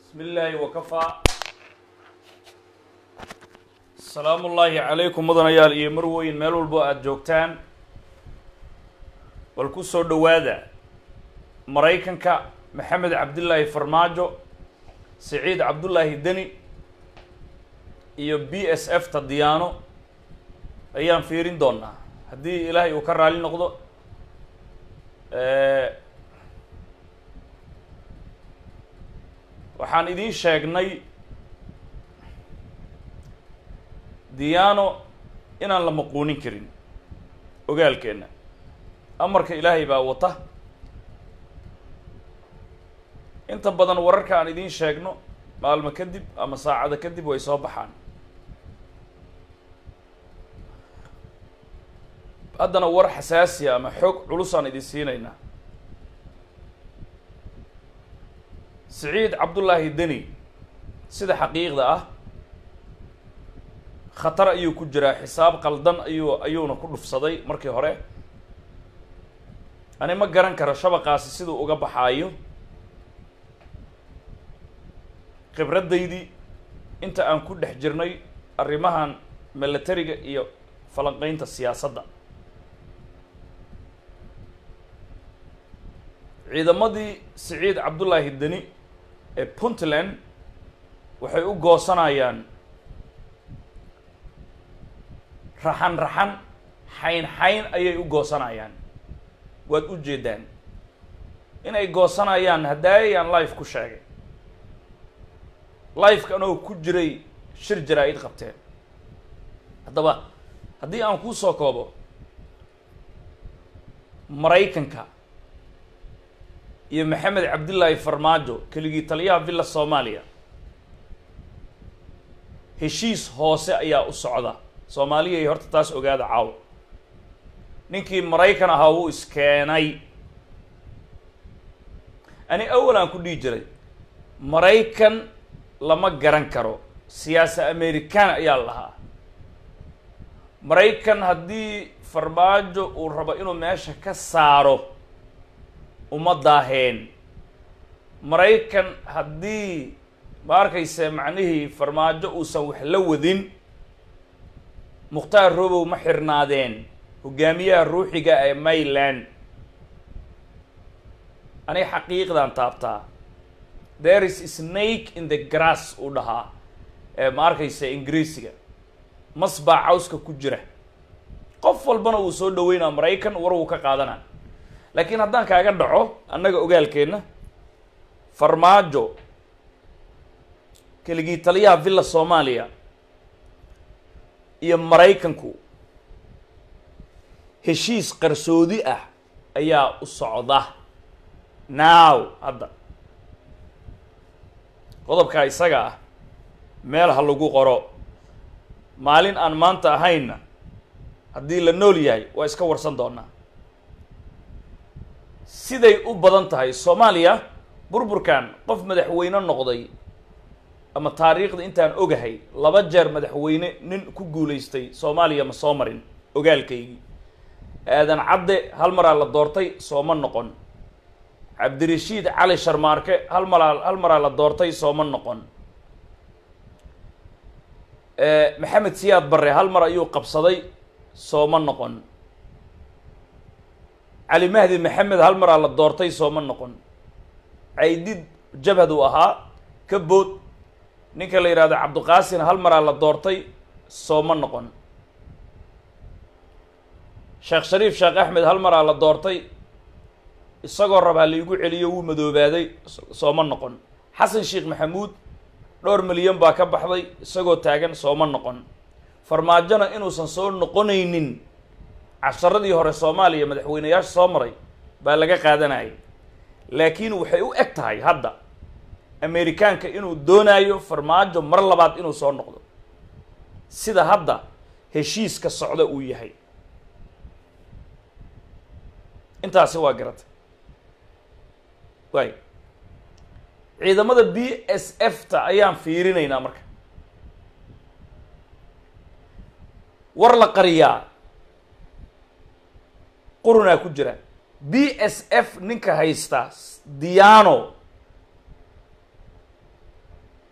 bismi illaahi wakafaa asalaamu ullaahi calaykum mudanayaal iyo marweyn meel walbo aada joogtaan bal ku soo dhowaada maraykanka maxamed cabdillaahi farmaajo siciid cabdullaahi deni iyo b s f ta diyaano ayaan fiirin doonaa haddii ilaahay uu ka raali noqdo waxaan idiin sheegnay diyaano inaan la maquunin karin ogaalkeenna amarka ilaahay baa wata inta badan wararka aan idiin sheegno maalmo kadib ama saacada kadib way soo baxaan haddana war xasaasiya ama xoog culusaan idin siinaynaa siciid cabdullaahi deni sida xaqiiqda ah khatar ayuu ku jiraa xisaab qaldan ayuu ayuuna ku dhufsaday markii hore ani ma garan karo shabaqaasi siduu uga baxaayo khibraddaydii inta aan ku dhex jirnay arrimahan milatariga iyo falanqeynta siyaasadda ciidamadii siciid cabdullaahi deni ee puntland waxay u goosanayaan raxan raxan xayn xayn ayay u goosanayaan waad u jeedaan inay goosanayaan haddaayaan life ku sheegay lifeka anoo ku jiray shir jaraa-id qabteen haddaba haddii aan kuu soo koobo maraykanka iyo maxamed cabdillaahi farmaajo keligii taliyaha villa soomaaliya heshiis hoose ayaa u socda soomaaliyay horta taas ogaada caawa ninkii maraykan ahaa wuu iskeenay ani awal aan ku dhihi jiray maraykan lama garan karo siyaasa american ayaa lahaa maraykan haddii farmaajo uu rabo inuu meesha ka saaro uma daaheen maraykan haddii ma arkayse macnihii farmaajo uusan wax la wadin mukhtaar robow ma xirnaadeen hogaamiyaha ruuxiga ee mayland aniga xaqiiqdan taabtaa there is snake in the grass uu dhahaa ee ma arkayse ingiriisiga mas baa cawska ku jira qof walbana uu soo dhaweynaa maraykan war uu ka qaadana laakiin haddaan kaaga dhaco annaga ogaalkeenna farmaajo keligii taliyaha villa soomaaliya iyo maraykanku heshiis qarsoodi ah ayaa u socda now hadda qodobkaa isaga ah meel ha lagu qoro maalin aan maanta ahaynna haddii la nool yahay waa iska warsan doonaa siday u badan tahay soomaaliya burburkan qof madaxweyne noqday ama taariikhda intaan ogahay laba jeer madaxweyne nin ku guulaystay soomaaliya ma soo marin ogaalkaygii aadan cadde hal maraa la doortay sooma noqon cabdirashiid cali sharmaarke hal maraa hal maraa la doortay sooma noqon maxamed siyaad barre hal mar ayuu qabsaday sooma noqon cali mahdi maxamed hal maraa la doortay sooma noqon caydid jabhad uu ahaa ka bood ninka la yidhahdo cabdiqaasin hal maraa la doortay sooma noqon sheekh shariif sheekh axmed hal maraa la doortay isagoo rabaa laigu celiyo wuu madoobaaday sooma noqon xasan sheekh maxamuud dhowr milyan baa ka baxday isagoo taagan sooma noqon farmaajona inuusan soo noqonaynin casharadii hore soomaaliya madaxweyneyaasha soo maray baa laga qaadanayay laakiin waxay u eg tahay hadda amerikaanka inuu doonaayo farmaajo mar labaad inuu soo noqdo sida hadda heshiiska socda uu yahay intaasi waa garatay waay ciidamada b s f ta ayaan fiirinaynaa marka war la qariyaa qurunaa ku jira b s f ninka haysta diano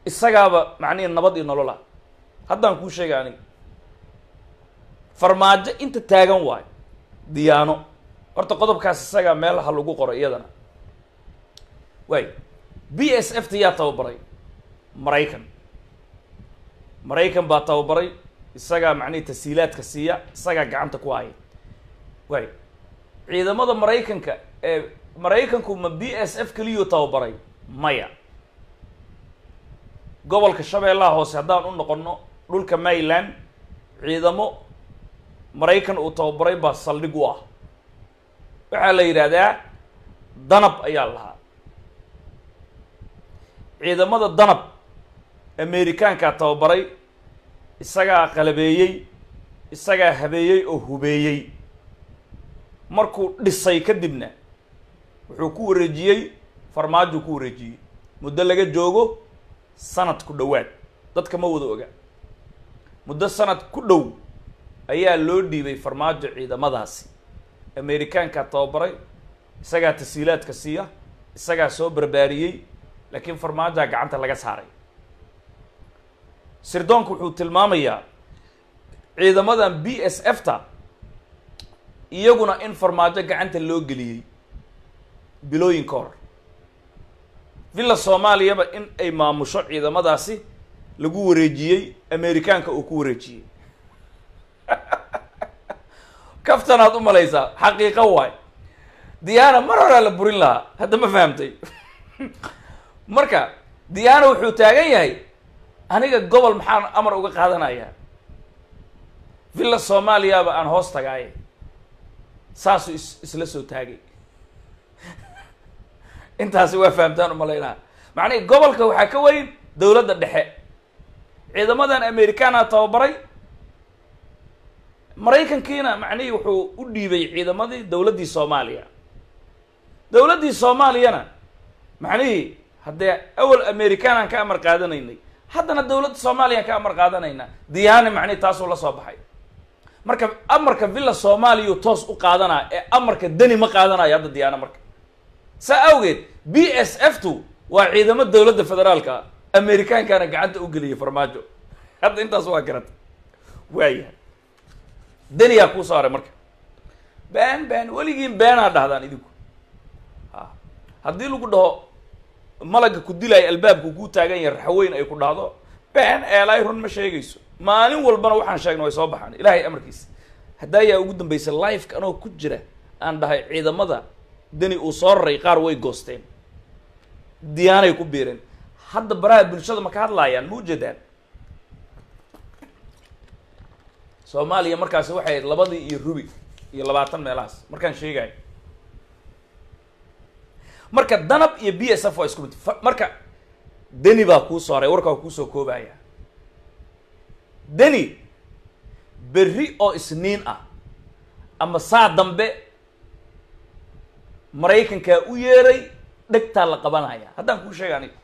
isagaaba macnihi nabad iyo nolol ah haddaan kuu sheegay aniga farmaajo inta taagan waayo diyaano horta qodobkaas isagaa meel ha lagu qoro iyadana waay b s f ta yaa tababaray maraykan maraykan baa tababaray isagaa macnihi tasiilaadka siiya isagaa gacanta ku haya waay ciidamada maraykanka ee maraykanku ma b s f keliyuu tababaray maya gobolka shabeellaha hoose haddaan u noqono dhulka maryland ciidamo maraykan uu tababaray baa saldhig u ah waxaa la yidhaahdaa danab ayaa lahaa ciidamada danab amerikaankaa tababaray isagaa qalabeeyey isagaa habeeyey oo hubeeyey markuu dhisay kadibna wuxuu ku wareejiyey farmaajuu ku wareejiyey muddo laga joogo sanad ku dhowaad dadka ma wada oga muddo sanad ku dhow ayaa loo dhiibay farmaajo ciidamadaasi amerikaankaa tababaray isagaa tasiilaadka siiya isagaa soo barbaariyey laakiin farmaajoa gacanta laga saaray sirdoonku wuxuu tilmaamayaa ciidamadan b s f ta iyaguna in farmaajo gacanta loo geliyey bilooyin ka hor villa soomaaliyaba in ay maamusho ciidamadaasi lagu wareejiyey amerikaanka uu ku wareejiyey kaftanaad u malaysaa xaqiiqo waay diyaana mar horaa la burin lahaa hadda ma fahamtay marka diyaana wuxuu taagan yahay aniga gobol maxaan amar uga qaadanayaa villa soomaaliyaba aan hoos tagaaye saasuu is isla soo taagay intaasi waa fahamtaan umalaynaa macnihi gobolka waxaa ka weyn dowladda dhexe ciidamadan amerikaana tababaray maraykankiina macnihii wuxuu u dhiibay ciidamadii dowladdii soomaaliya dowladdii soomaaliyana macnihii haddee awal amerikaanaan ka amar qaadanaynay haddana dowladda soomaaliyaan ka amar qaadanaynaa diyaane macnihi taasuu la soo baxay marka amarka villa soomaaliya toos u qaadanaa ee amarka deni ma qaadanayo hadda diyaano marka saa awgeed b s f tu waa ciidamo dowladda federaalka amerikaankaana gacanta u geliyay farmaajo hadda intaas waa garata waayahay deniyaa kuu saaray marka been been weligiin beenaa dhahdaan idinku a haddii lagu dhaho malaga ku dilaayo albaabku kuu taagan yahay raxweyn ay ku dhahdo been eelaay run ma sheegayso maalin walbana waxaan sheegna way soo baxaan ilaahay amarkiisa haddaa yaa ugu dambaysa lifeka anoo ku jira aan dhahay ciidamada deni uu soo raray qaar way goosteen diyaanay ku biireen hadda baraha bulshada ma ka hadlaayaan ma ujeedaan soomaaliya markaasi waxay ahayd labadii iyo rubi iyo labaatan meelahaas markaan sheegayo marka danab iyo b s f waa isku mid marka deni baa kuu sooray warkaa kuusoo koobaya deni berri oo isniin ah ama saa dambe maraykankaa u yeeray dhegtaa la qabanaya haddaan kuu sheega aniga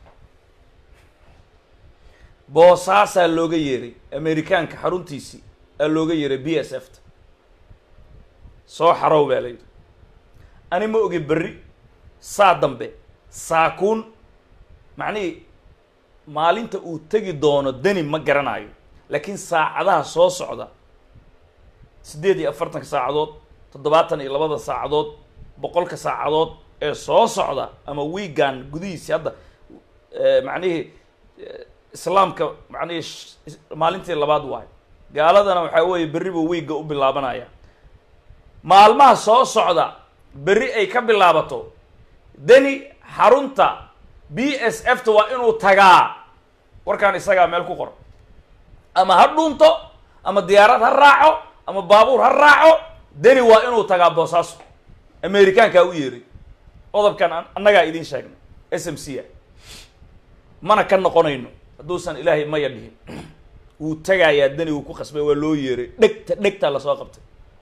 boosaasaa looga yeeray amerikaanka xaruntiisii aa looga yeeray b s f ta soo xarow baa la yidhi ani ma ogi berri saa dambe saakuun macnihii maalinta uu tegi doono deni ma garanayo laakiin saacadaha soo socda siddeed iyo afartanka saacadood toddobaatan iyo labada saacadood boqolka saacadood ee soo socda ama wiigan gudihiisi hadda macnihii islaamka macnihii maalintii labaad waayo gaaladana waxaa weeye berri buu wiigga u bilaabanaya maalmaha soo socda berri ay ka bilaabato deni xarunta b s f ta waa inuu tagaa warkaan isagaa meel ku qor ama ha dhuunto ama diyaarad ha raaco ama baabuur ha raaco deni waa inuu tagaa boosaaso amerikaankaa u yeeray qodobkan annagaa idiin sheegnay s m c a mana ka noqonayno hadduusan ilaahay maya dhihin wuu tagaayaa deni wuu ku khasbay waa loo yeeray dhegta dhegtaa lasoo qabtay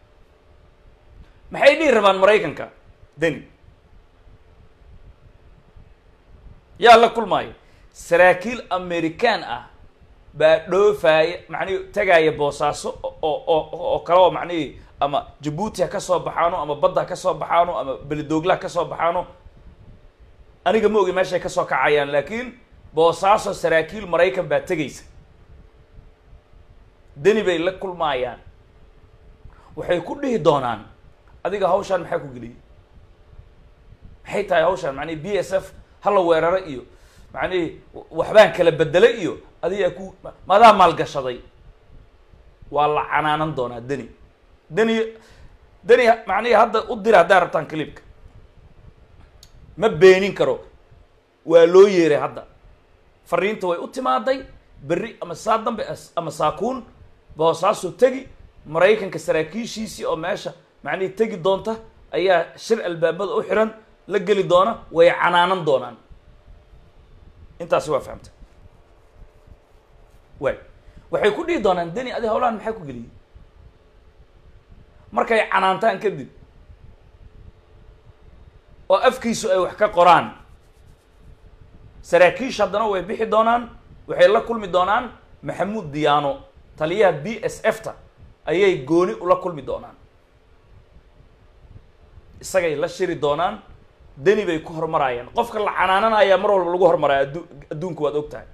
maxay dhihi rabaan maraykanka deni yaa la kulmaayo saraakiil amerikaan ah baa dhoofaaya macnihi tagaaya boosaaso oo oo oo kale oo macnihii ama jabuuti ha ka soo baxaano ama badda ha ka soo baxaano ama belidoogla ha ka soo baxaano aniga ma ogi meeshay ka soo kacayaan laakiin boosaaso saraakiil maraykan baa tegaysa deni bay la kulmaayaan waxay ku dhihi doonaan adiga hawshaan maxaa ku geliyay maxay tahay hawshaan macnihi b s f hala weeraro iyo macnihi waxbaan kala bedelay iyo adigaa ku madaa maalgashaday waa la canaanan doonaa deni deni deni macnihi hadda u dira haddaa rabtaan clipka ma beenin karo waa loo yeeray hadda fariinta way u timaaday berri ama saa dambe ama saakuun boosaaso tegi maraykanka saraakiishiisii oo meesha macnihii tegi doonta ayaa shir albaabada u xiran la geli doona way canaanan doonaan intaasi waa fahamta way waxay ku dhihi doonaan deni adi hawlahan maxaa ku geliyey markay canaantaan kadib oo afkiisu ay wax ka qoraan saraakiish haddana way bixi doonaan waxay la kulmi doonaan maxamuud diyaano taliyaha b s f ta ayay gooni ula kulmi doonaan isagay la shiri doonaan deni bay ku hormarayaan qofka la canaananayaa mar walba lagu hormaraya addu adduunku waad og tahay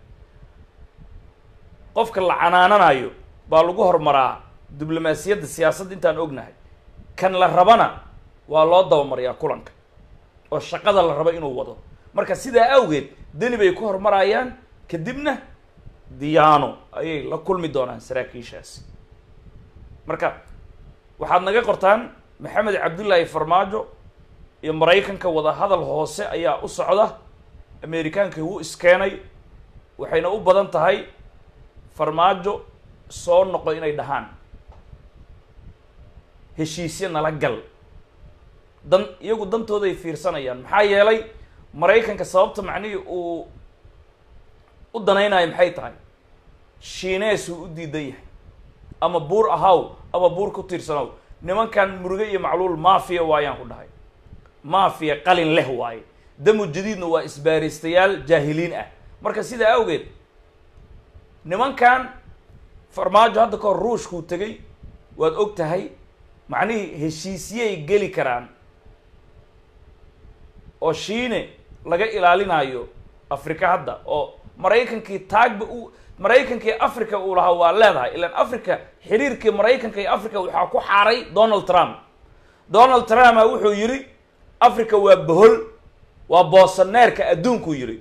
qofka la canaananayo baa lagu hormaraa diblomaasiyadda siyaasadda intaan ognahay kan la rabana waa loo dabamariyaa kulanka oo shaqada la rabo inuu wado marka sidaa awgeed deni bay ku hormarayaan kadibna diyaano ayay la kulmi doonaan saraakiishaasi marka waxaad naga qortaan maxamed cabdullaahi farmaajo iyo maraykanka wada hadal hoose ayaa u socda amerikaankii wuu iskeenay waxayna u badan tahay farmaajo soo noqo inay dhahaan heshiisyo nala gal dan iyagu dantooday fiirsanayaan maxaa yeelay maraykanka sababta macnihii uu u danaynayo maxay tahay shiineesuu u diidan yahay ama buur ahaw ama buur ku tiirsanow nimankan muruge iyo macluul maafiya waayaan ku dhahay maafiya qalin leh waaye damu jadiidna waa isbaaristayaal jaahiliin ah marka sidaa awgeed nimankan farmaajo hadda kahor ruushkuu tegay waad og tahay macnihii heshiisyay geli karaan oo shiine laga ilaalinayo africa hadda oo maraykankii taagba u maraykankii africa uu lahaa waa leedahay ilaan africa xiriirkii maraykanka iyo africa waxaa ku xaaray donald trump donald trumpa wuxuu yidhi africa waa bohol waa boosaneerka adduunkuu yidhi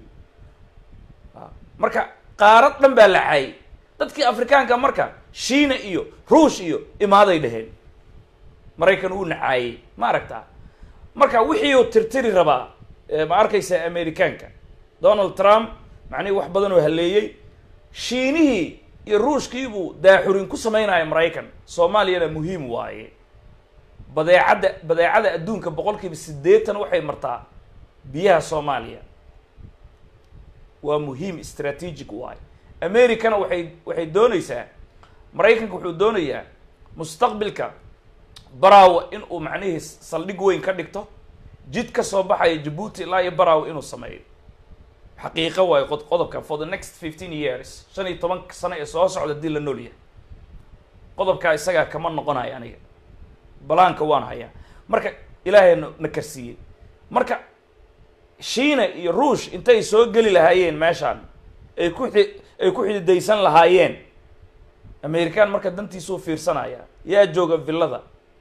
marka qaarad dhan baa la caayay dadkii afrikaanka marka shiina iyo ruush iyo imaaday dheheen maraykan uu nacaayey ma aragtaa marka wixii uu tirtiri rabaa ma arkaysa amerikaanka donald trump macnihi wax badan oo haleeyey shiinihii iyo ruushkiibuu daaxurin ku sameynaya maraykan soomaaliyana muhiim waaye badeecadda badeecada adduunka boqol kiiba siddeetan waxay martaa biyaha soomaaliya waa muhiim strategic waaye americana waxay waxay doonaysaa maraykanka wuxuu doonayaa mustaqbilka baraawa in uu macnihii saldhig weyn ka dhigto jid ka soo baxaya jabuuti ilaa iyo baraawa inuu sameeyo xaqiiqo waayo qod qodobka for the next fifteen years shan iyo toban sano ee soo socda hadii la nool yahay qodobkaa isagaa kama noqonayo aniga balaanka waan hayaa marka ilaahay na na karsiiyey marka shiina iyo ruush intay soo geli lahaayeen meeshaan ay ku xi ay ku xididaysan lahaayeen american marka dantiisuu fiirsanaya yaa jooga villada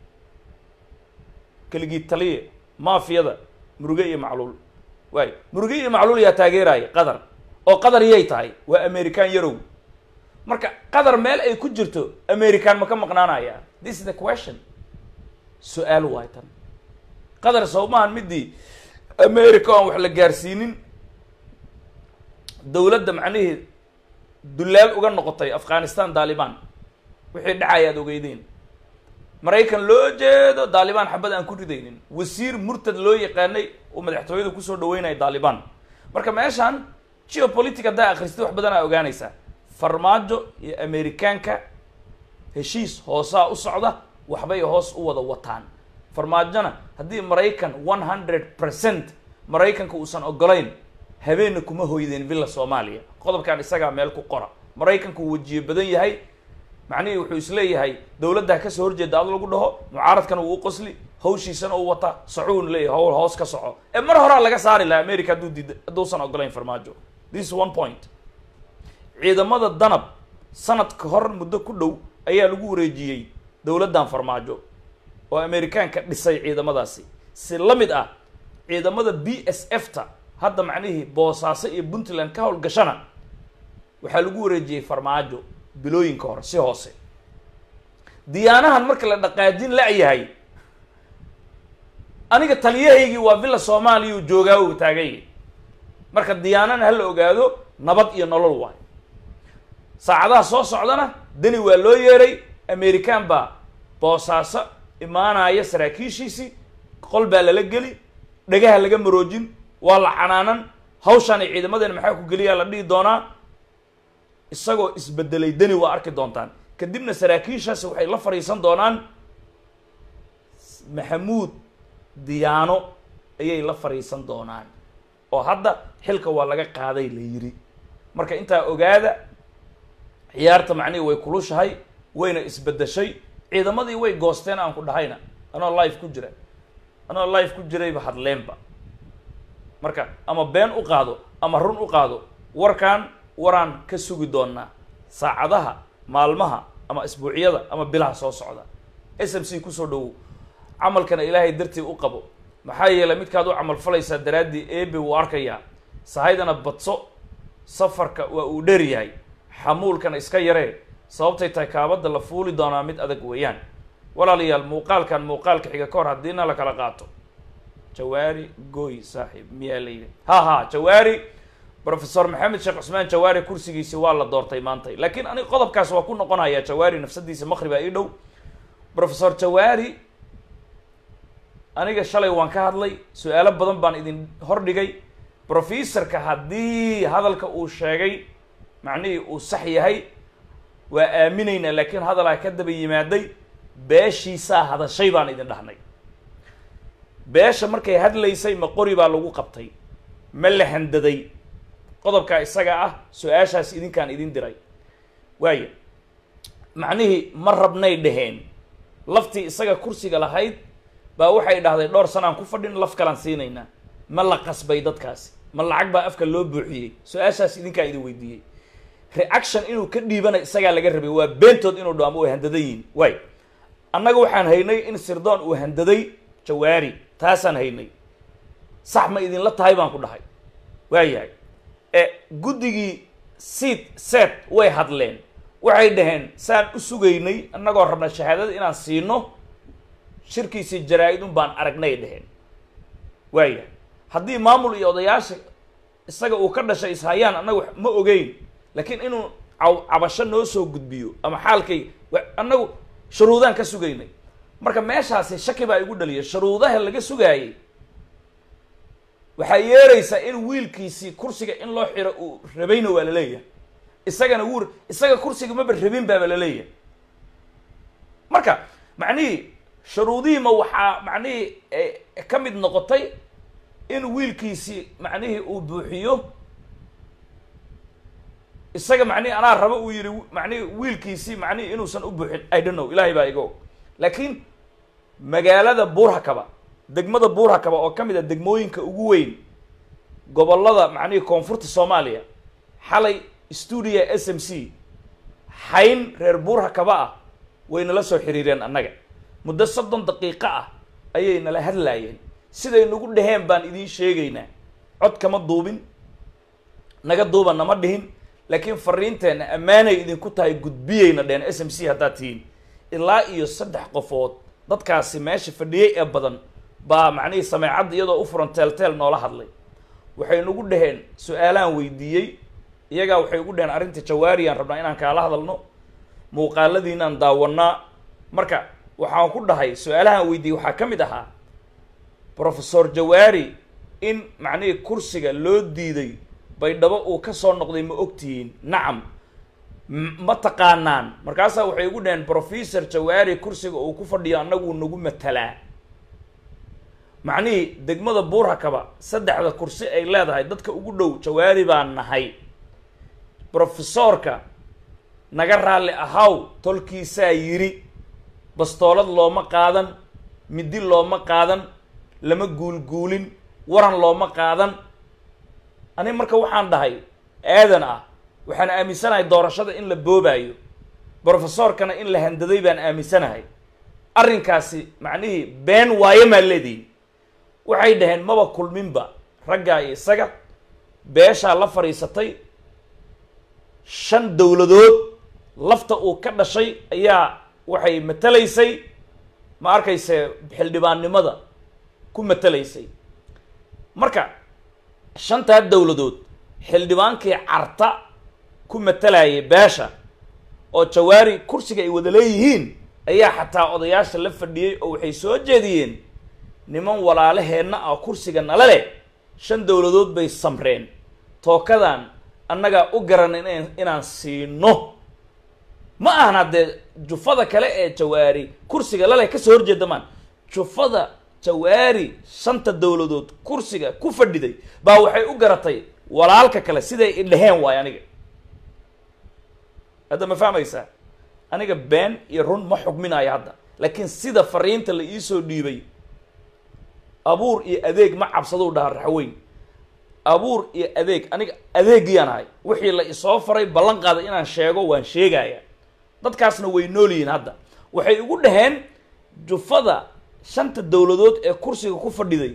keligii taliya maafiyada muruge iyo macluul waay muruge iyo macluul yaa taageeraya qatar oo qatar yay tahay waa american yarow marka qatar meel ay ku jirto american ma ka maqnaanaya this is the question su-aal waay tan qatar sawmahan midii america aan wax la gaarsiinin dawladda macnihii dullaal uga noqotay afghanistan daliban wixii dhacaya ad ogeydeen maraykan loo jeedo daalibaan xabad aan ku ridaynin wasiir murtad loo yaqaanay uu madaxtooyada kusoo dhaweynaya daalibaan marka meeshaan geopolitic haddaa akhristay wax badan aa ogaanaysaa farmaajo iyo amerikaanka heshiis hoosaa u socda waxbay hoos u wada wataan farmaajona haddii maraykan one hundred percent maraykanka uusan ogolayn habeenna kuma hoydeen villa soomaaliya qodobkan isagaa meel ku qora maraykanku uu wajiye badan yahay macnihii wuxuu isleeyahay dawladdaa kasoo horjeeda ad lagu dhaho mucaaradkana wuu u qosli hawshiisana uu wata socuun leeyahay hawl hoos ka soco ee mar horaa laga saari lahaa america hadduu diida hadduusan ogolayn farmaajo this one point ciidamada danab sanad ka hor muddo ku dhow ayaa lagu wareejiyey dowladdan farmaajo oo amerikaanka dhisay ciidamadaasi si la mid ah ciidamada b s f ta hadda macnihii boosaaso iyo puntland ka howlgashana waxaa lagu wareejiyey farmaajo bilooyinka hore si hoose diyaanahan marka la dhaqaajin la-yahay aniga taliyahaygii waa villa soomaaliya u joogaa u taagay marka diyaanana ha la ogaado nabad iyo nolol waay saacadaha soo socdana deni waa loo yeeray american baa boosaaso imaanaya saraakiishiisii qol baa lala geli dhagaha laga maroojin waa la canaanan hawshaan ay ciidamadeena maxaa ku geliyaa la dhihi doonaa isagoo isbedelay deni waa arki doontaan kadibna saraakiishaasi waxay la fadhiisan doonaan maxamuud diyaano ayay la fadhiisan doonaan oo hadda xilka waa laga qaaday la yiri marka intaa ogaada ciyaarta macnihi way kulushahay wayna isbedeshay ciidamadii way goosteen aan ku dhahayna anoo life ku jira anoo life ku jirayba hadleenba marka ama been u qaado ama run u qaado warkaan waraan ka sugi doonaa saacadaha maalmaha ama isbuucyada ama bilaha soo socda s m c kusoo dhawow camalkana ilaahay dartii u qabo maxaa yeelay midkaad u camal falaysaa daraaddii ebe wuu arkayaa sahaydana badso safarka waa uu dheer yahay xamuulkana iska yaree sababtay tahay kaabadda la fuuli doonaa mid adag weeyaan walaalayaal muuqaalkan muuqaalka xiga ka hor haddiina la kala qaato jawaari gooy saaxiib miyaa la yidhi ha ha jawaari professor maxamed sheekh cusmaan jawaari kursigiisi waa la doortay maantay laakiin aniga qodobkaas waa ku noqonayaa jawaari nafsadiisa maqribaa ii dhow professor jawaari aniga shalay waan ka hadlay su-aalo badan baan idin hordhigay professorka haddii hadalka uu sheegay macnihii uu sax yahay waa aaminaynaa laakiin hadalaa ka daba yimaaday beeshiisaa hadashay baan idin dhahnay beesha markay hadlaysay ma qori baa lagu qabtay ma la handaday qodobkaa isaga ah su-aashaas idinkaan idin diray waaya macnihii ma rabnay dhaheen laftii isaga kursiga lahayd baa waxay dhahday dhowr sanaan ku fadhin laf kalaan siinaynaa ma la qasbay dadkaasi ma lacag baa afka loo buuxiyey su-aashaas idinkaa idin weydiiyey reaction inuu ka dhiibana isagaa laga rabay waa beentood inuu dhaamo way handadan yihin waay annaga waxaan haynay in sirdoon uu handaday jawaari taasaan haynay sax ma idinla tahay baan ku dhahay waayahay e guddigii seat set way hadleen waxay dhaheen saan u sugaynay annagoo rabna shahaadada inaan siino shirkiisii jaraa-id un baan aragnay dhaheen waayahay haddii maamul iyo odayaasha isaga uu ka dhashay ishayaan annagu ma ogeyn laakiin inuu caw cabasho noo soo gudbiyo ama xaalkay annagu shuruudaan ka sugaynay marka meeshaasi shaki baa igu dhaliyay shuruudaha laga sugaayay waxaa yeeraysaa in wiilkiisii kursiga in loo xiro uu rabayna waa la leeyahay isagana wuu isaga kursiga maba rabin baaba la leeyahay marka macnihii shuruudihiima waxaa macnihii ka mid noqotay in wiilkiisii macnihii uu buuxiyo isaga macnihi anaa rabo uu yihi macnihi wiilkiisii macnihi inuusan u buuxin i don't know ilahay baa iga og laakiin magaalada buurhakaba degmada buurhakaba oo ka mid a degmooyinka ugu weyn gobollada macnihii koonfurta soomaaliya xalay stuudia s m c xayn reer buurhakaba ah way nala soo xiriireen annaga muddo soddon daqiiqo ah ayay nala hadlaayeen siday nagu dhaheen baan idiin sheegaynaa cod kama duubin naga duuba nama dhihin laakiin fariinteenna ammaanay idinku tahay gudbiyeyna dheen s m c haddaad tihiin ilaa iyo saddex qofood dadkaasi meesha fadhiyey ee badan baa macnihii sameecadda iyadoo u furan teelteel noola hadlay waxay nagu dhaheen su-aalaan weydiiyey iyagaa waxay ugu dhaheen arrinta jawaariyaan rabnaa inaan kaala hadalno muuqaaladiinaan daawanaa marka waxaan ku dhahay su-aalahaan weydiiyey waxaa ka mid ahaa professor jawaari in macnihii kursiga loo diiday baydhabo uu ka soo noqday ma ogtihiin nacam ma taqaanaan markaasaa waxay ugu dhaheen professor jawaari kursiga uu ku fadhiyo annagu nagu matalaa macnihii degmada buurhakaba saddexda kursi ay leedahay dadka ugu dhow jawaari baan nahay professoorka naga raalli ahaw tolkiisaa yidhi bastoolad looma qaadan midi looma qaadan lama guulguulin waran looma qaadan ani marka waxaan dhahay aadan ah waxaan aaminsanahay doorashada in la boobaayo brofesorkana in la handaday baan aaminsanahay arrinkaasi macnihii been waaye maa leedihin waxay dhaheen maba kulminba raggaa iyo isaga beeshaa la fadhiisatay shan dowladood lafta uu ka dhashay ayaa waxay matalaysay ma arkayse xildhibaannimada ku matalaysay marka shantaa dowladood xildhibaankii carta ku matalayay beesha oo jawaari kursiga ay wada leeyihiin ayaa xataa odayaasha la fadhiyey oo waxay soo jeediyeen niman walaalaheenna ah kursiga nala leh shan dowladood bay samreen tookadan annagaa u garanay in inaan siino ma ahan haddee jufada kale ee jawaari kursiga laleh kasoo horjeeda maan jufada jawaari shanta dowladood kursiga ku fadhiday baa waxay u garatay walaalka kale siday idhaheen waayo aniga hadda ma fahmaysaa aniga been iyo run ma xugminayo hadda laakiin sida fariinta la iisoo dhiibay abuur iyo adeeg ma cabsadou dhaha raxweyn abuur iyo adeeg aniga adeegiyaan ahay wixii la isoo faray ballan qaaday inaan sheego waan sheegaya dadkaasna way nool yihiin hadda waxay ugu dhaheen jufada shanta dowladood ee kursiga ku fadhiday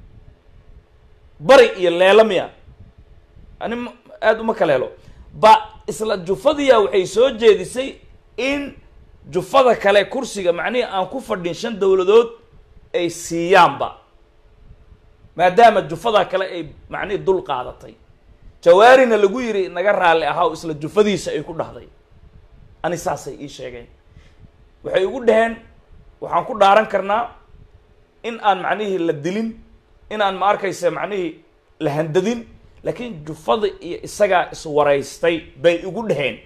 bari iyo leela miya ani ma aada uma kala helo ba isla jufadiya waxay soo jeedisay in jufada kale kursiga macnihii aan ku fadhin shan dowladood ay siiyaanba maadaama jufada kale ay macnihii dul qaadatay jawaarina lagu yiri naga raalli ahaa isla jufadiisa ay ku dhahday ani saasay ii sheegeen waxay ugu dhaheen waxaan ku dhaaran karnaa in aan macnihii la dilin in aan ma arkaysa macnihii la handadin laakiin jufada iyo isagaa iswaraystay bay igu dhaheen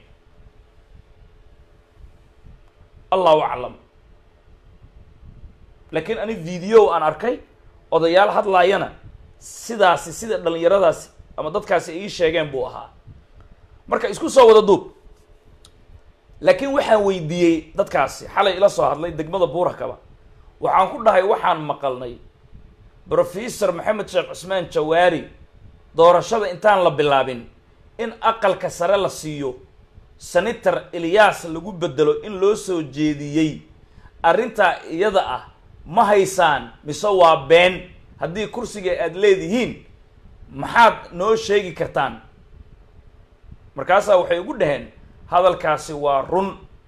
allahu aclam laakiin ani video aan arkay odayaal hadlaayana sidaasi sida dhalinyaradaasi ama dadkaasi ay ii sheegeen buu ahaa marka isku soo wada duub laakiin waxaan weydiiyey dadkaasi xalay ila soo hadlay degmada buurakaba waxaan ku dhahay waxaan maqalnay brofesor maxamed sheekh cusmaan jawaari doorashada intaan la bilaabin in aqalka sare la siiyo senator eliyas lagu bedelo in loo soo jeediyey arrintaa iyada ah ma haysaan mise waa been haddii kursiga aada leedihiin maxaad noo sheegi kartaan markaasaa waxay ugu dhaheen hadalkaasi waa run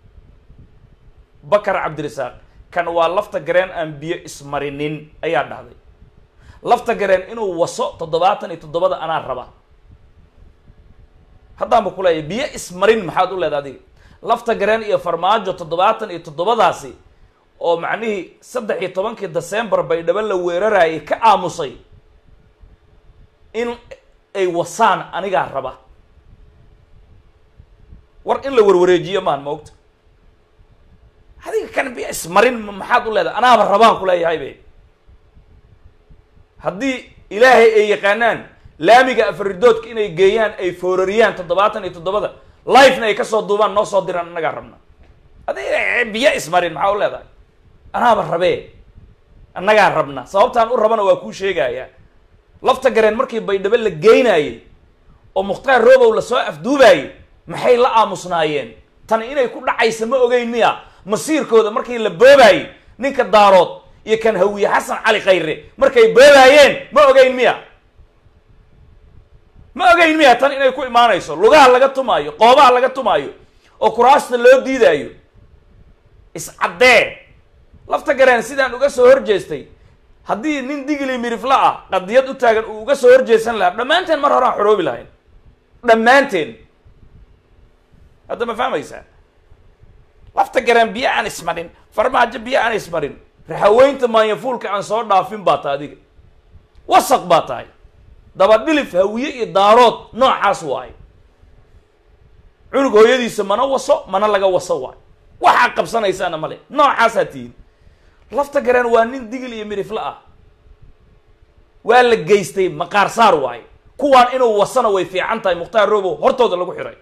bakar cabdirasaaq kan waa lafta gareen aan biyo ismarinin ayaa dhahday lafta gareen inuu waso toddobaatan iyo toddobada anaa raba haddaanba kuleeyahy biyo ismarin maxaad u leeda adiga lafta gareen iyo farmaajo toddobaatan iyo toddobadaasi oo macnihii saddex iyo tobankii december baydhabo la weerarayay ka aamusay in ay wasaan anigaa raba war in la warwareejiyo maan maogta adiga kan biyo ismarin maxaad u leedahay anaaba rabaan kuleeyahay be haddii ilaahay ay yaqaanaan laamiga afaridoodka inay geeyaan ay foorariyaan toddobaatan iyo toddobada lifena ay kasoo duubaan noo soo diraan annagaa rabna adiga biyo ismarin maxaa u leedahay anaaba rabee annagaa rabna sababtaan u rabana waa kuu sheegaya lafta gareen markii baydhabo la geynayey oo mukhtaar robow lasoo afduubayey maxay la aamusnaayeen tani inay ku dhacaysa ma ogeyn miya masiirkooda markii la boobaayey ninka daarood iyo kan hawiye xasan cali khayre markay boobaayeen ma ogeyn miya ma ogeyn miya tan inay ku imaanayso lugaha laga tumaayo qoobaha laga tumaayo oo kuraasta loo diidaayo iscaddee lafta gareen sidaan uga soo horjeestay haddii nin digli mirifla ah qadiyad u taagan uu uga soo horjeesan lahaa dhammaanteen mar horaan xoroobi lahayn dhammaanteen hadda ma fahmaysaa lafta gareen biyo aan ismarin farmaajo biyo aan ismarin raxaweynta maanyafuulka aan soo dhaafin baa tahay adiga wasaq baa tahay dabadhilif hawiye iyo daarood noocaas waayo cunug hooyadiisa mana waso mana laga waso waayo waxaa qabsanaysaana male noocaasaa tihiin lafta gareen waa nin digil iyo mirifle ah waa la geystay maqaar saar waayo kuwaan inuu wasana way fiican tahay mukhtaar robow hortooda lagu xiray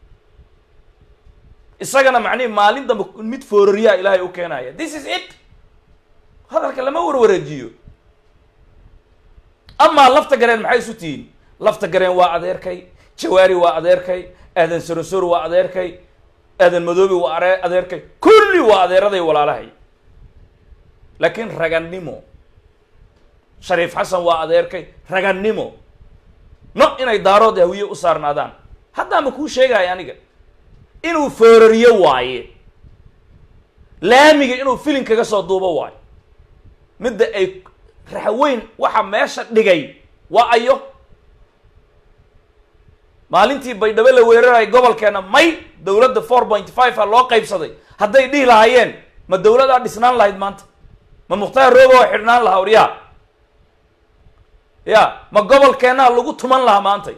isagana macnihi maalin dambe mid foorariyaa ilaahay u keenaya this is it hadalka lama warwareejiyo amaa lafta gareen maxay isu tihiin lafta gareen waa adeerkay jawaari waa adeerkay aadan sorosor waa adeerkay aadan madoobi waa are adeerkay kulli waa adeeraday walaalahay laakiin ragannimo shariif xasan waa adeerkay ragannimo no inay daarood hawiye u saarnaadaan haddaama kuu sheegaya aniga inuu foorariyo waaye laamiga inuu filin kaga soo duubo waayo midda ay raxweyn waxa meesha dhigay waa ayo maalintii baydhabo la weeraray gobolkeena may dowladda four point five a loo qaybsaday hadday dhihi lahaayeen ma dowladaa dhisnaan lahayd maanta ma mukhtaar roobo oo xidhnaan lahaa waryaa ya ma gobolkeenaa lagu tuman lahaa maantay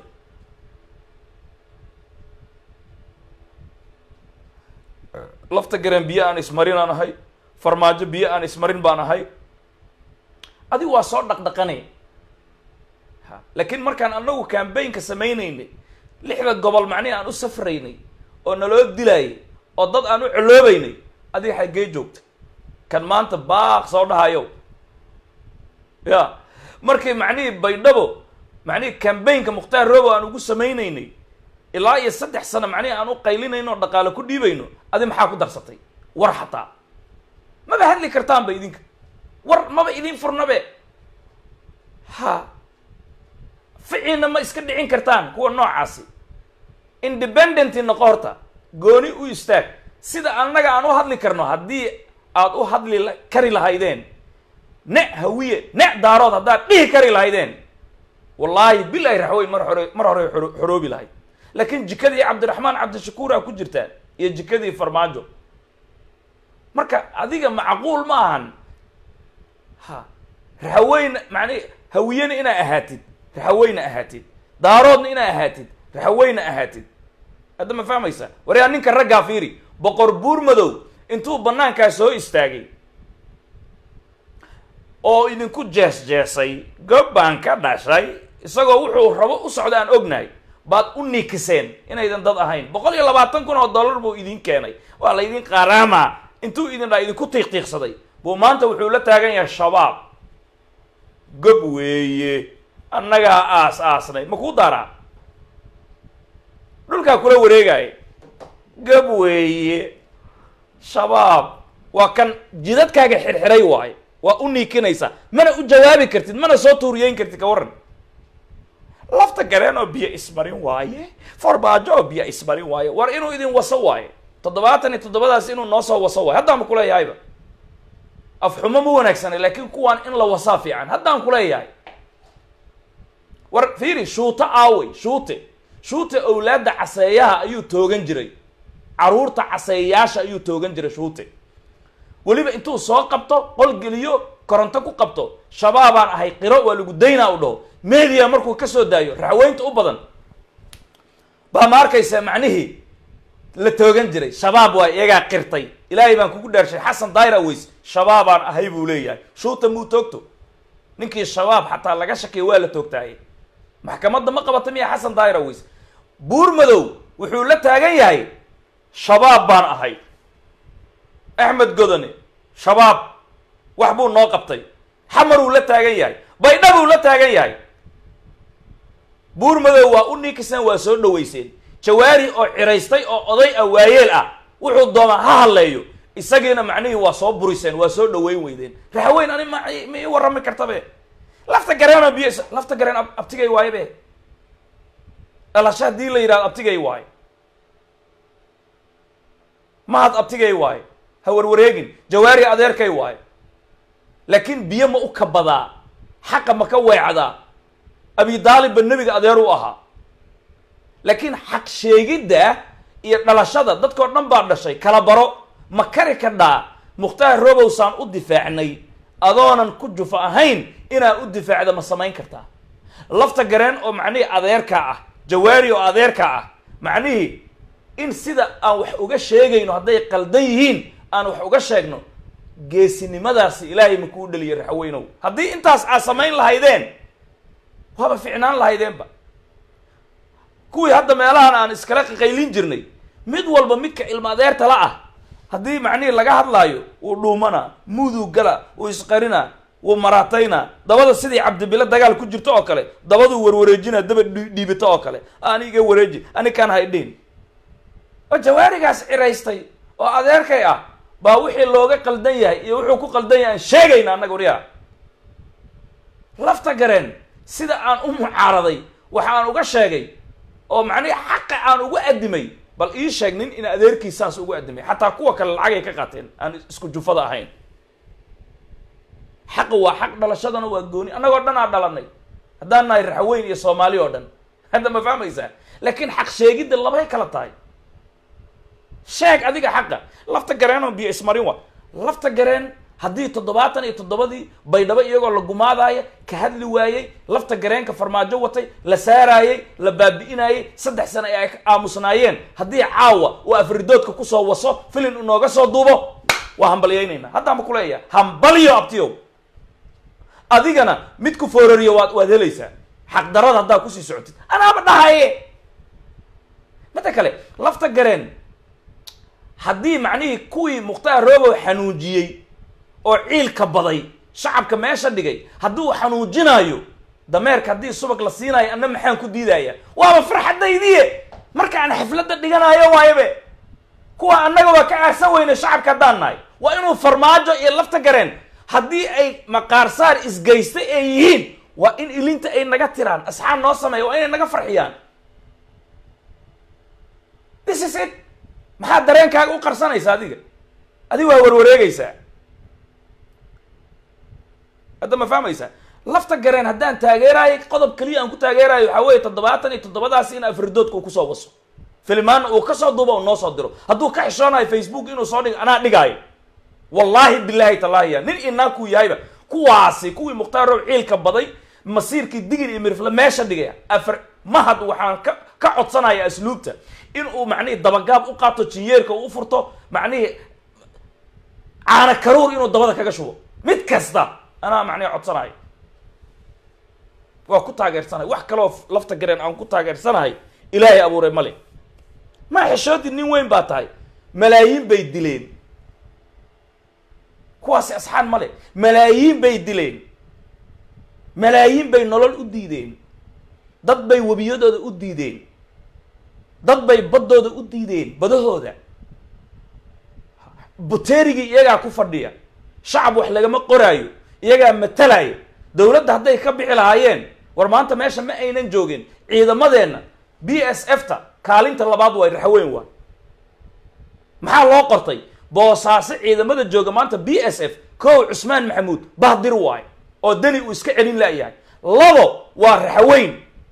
lafta gareen biyo aan ismarin aan ahay farmaajo biyo aan ismarin baan ahay adigu waa soo dhaqdhaqanay ha laakiin markaan anagu cambaynka samaynaynay lixda gobol macnihi aan u safraynay oo naloo dilaayay oo dad aan u coloobaynay adiga xaggee joogta kan maanta baaq soo dhahayo ya markii macnihii baydhabo macnihii cambaynka mukhtaar robo aan ugu samaynaynay ilaa iyo saddex sano macnihi aan u qaylinayno oo dhaqaalo ku dhiibayno adi maxaa ku darsatay war xataa maba hadli kartaanba idinka war maba idin furnabe ha ficiina ma iska dhicin kartaan kuwa noocaasi independenti noqo horta gooni u istaag sida annaga aan u hadli karno haddii aad u hadli kari lahaydeen ne hawiye ne daarood haddaad dhihi kari lahaydeen wallaahi bilahi raxweyn mar hore mar hore xoroobi lahayd laakiin jikadii cabdiraxmaan cabdishakuura ku jirtaan iyo jikadii farmaajo marka adiga macquul ma ahan ha raxaweyna macni hawiyena inaa ahaatid raxaweyna ahaatid daaroodna inaa ahaatid raxaweyna ahaatid hadda ma fahmaysa waryaa ninka raggaa fiiri boqor buur madow intuu banaankaa soo istaagay oo idinku jees jeesay gob baan ka dhashay isagoo wuxuu rabo u socda aan ognahay baad u nikiseen inaydan dad ahayn boqol iyo labaatan kun oo dollar buu idin keenay waa la idin qaaraama intuu idin dhaa idinku tiiqtiiqsaday buu maanta wuxuu la taagan yahay shabaab gob weeye annagaa aas aasnay ma kuu daaraa dhulkaa kula wareegaya gob weeye shabaab waa kan jidadkaaga xirxiray waayo waa u niikinaysaa mana u jawaabi kartid mana soo tuuriyeyn kartid ka warran lafta gareen oo biyo ismarin waaye forbaajo oo biyo ismarin waaye war inuu idin waso waaye toddobaatan iyo toddobadaas inuu noo soo waso waaye haddaan kuleeyahayba afxumo ma wanaagsana laakiin kuwaan in la wasaa fiican haddaan kuleeyahay war fiiri shuute aawey shuute shuute owlaadda caseeyaha ayuu toogan jiray caruurta caseeyayaasha ayuu toogan jiray shuute weliba intuu soo qabto qol geliyo koronto ku qabto shabaabaan ahay qiro waa lagu daynaa u dhaho media markuu ka soo daayo raxweynta u badan baa ma arkaysaa macnihii la toogan jiray shabaab waa iyagaa qirtay ilaahay baan kugu dhaarshay xasan daayra weys shabaabaan ahay buu leeyahay shuuta muu toogto ninkii shabaab xataa laga shakiya waa la toogtaaye maxkamadda ma qabata miya xasan daayra weys buur madow wuxuu la taagan yahay shabaab baan ahay axmed godone shabaab wax buu noo qabtay xamaruu la taagan yahay baydhabuu la taagan yahay buur madow waa u ninkiseen waa soo dhaweyseen jawaari oo ciraystay oo oday ah waayeel ah wuxuu doonaa ha hadleeyo isagiina macnihii waa soo buriseen waa soo dhaweyn weydeen raxweyn ani ma ma ii warrami kartabe lafta gareenoo biyo lafta gareen abtigay waaye be dhalasho haddii la yidhahdo abtigay waaye mahad abtigay waaye ha warwareegin jawaari adeerkay waaye laakiin biyo ma u kabadaa xaqa ma ka weecdaa abi daalibba nebiga adeer u ahaa laakiin xaq sheegidda iyo dhalashada dadkao dhan baa dhashay kala baro ma kari kadhaa mukhtaar robowsaan u difaacnay adoonan ku jufa ahayn inaa u difaacda ma samayn kartaa lafta gareen oo macnihii adeerkaa ah jawaari oo adeerkaa ah macnihii in sida aan wax uga sheegayno hadday qaldan yihiin aan wax uga sheegno geesinimadaasi ilaahay ma kuu dheliya raxweynow haddii intaas aad samayn lahaydeen waaba ficnaan lahaydeenba kuwii hadda meelahan aan iskala qaqaylin jirnay mid walba midka ilma adeertala ah haddii macnihii laga hadlaayo wuu dhuumanaa muuduu gala wuu isqarinaa wuu maraatayna dabada sidii cabdibile dagaal ku jirto oo kale dabaduu warwareejina daba dhiibito oo kale ani iga wareeji ani kaan haydhin oo jawaarigaas ciraystay oo adeerkay ah baa wixii looga qaldan yahay iyo wuxuu ku qaldan yahay aan sheegayna annaga waryaa lafta gareen sida aan u mucaaraday waxa aan uga sheegay oo macnihi xaqa aan ugu addimay bal ii sheeg nin in adeerkiis saas ugu addimay xataa kuwa kale lacagay ka qaateen aan isku jufada ahayn xaqa waa xaq dhalashadana waa gooni annagoo dhan aa dhalanay haddaan nahay raxweyn iyo soomaali oo dhan hadda ma fahmaysaa laakiin xaq sheegidda labay kala tahay sheeg adiga xaqa lafta gareenoo biyo ismarin wa lafta gareen haddii toddobaatan iyo toddobadii baydhabo iyagoo la gumaadaaya ka hadli waayey lafta gareenka farmaajo watay la saaraayey la baabi'inaayey saddex sano ay aamusnaayeen haddii caawa uu afridoodka kusoo waso filin inooga soo duubo waa hambalyaynayna haddaan ba kuleeyaha hambalyo abtiyow adigana mid ku foorariyo waad waad helaysaa xaqdarada haddaa kusii socotid anaaba dhahaye midda kale lafta gareen haddii macnihii kuwii mukhtaar roobow xanuujiyey oo ciilka baday shacabka meesha dhigay haddii uu xanuujinaayo dameerka haddii subag la siinaayo anna maxaan ku diidaya waaba farxadaydiye markaan xafladda dhiganaayo waayabe kuwa annaga waa ka aarsan weyne shacabka haddaan nahay waa inuu farmaajo iyo lafta gareen haddii ay maqaarsaar isgeysta ay yihiin waa in ilinta ay naga tiraan asxaab noo sameeya waa inay naga farxiyaan this is it maxaa dareenkaaga u qarsanaysa adiga adiga waa warwareegaysaa hadda ma fahmaysaa lafta gareen haddaan taageeraayo qodob keliya aan ku taageerayo waxaa weeye toddobaatan iyo toddobadaas in afridoodka uu kusoo waso filmaana uu kasoo duubo u noo soo diro hadduu ka xishoonayo facebook inuu soo dhigo anaa dhigaayo wallaahi bilaahi tallaahiya nin inaakuu yahayba kuwaasi kuwii mukhtaar row ciilka baday masiirkii digir iyo mirifle meesha dhigaya afar mahad waxaan ka ka codsanaya asluubta in uu macnihii dabagaab u qaato jinyeerka uu u furto macnihii caana karuur inuu dabada kaga shubo mid kasta anaa macnihi codsanayo waa ku taageersanahay wax kaloo lafta gareen aan ku taageersanahay ilaahay abuuray male maa xishoodii nin weyn baa tahay malaayiin bay dileen kuwaasi asxaan male malaayiin bay dileen malaayiin bay nolol u diideen dad bay webiyadooda u diideen dad bay baddooda u diideen badahooda buteerigii iyagaa ku fadhiya shacab wax lagama qoraayo iyagaa matalaayo dowladda hadday ka bixi lahaayeen war maanta meesha ma aynan joogin ciidamadeenna b s f ta kaalinta labaad waay raxweyn waay maxaa loo qortay boosaaso ciidamada jooga maanta b s f kow cusmaan maxamuud bahdir waay oo deni uu iska celin la'yahay labo waa raxweyn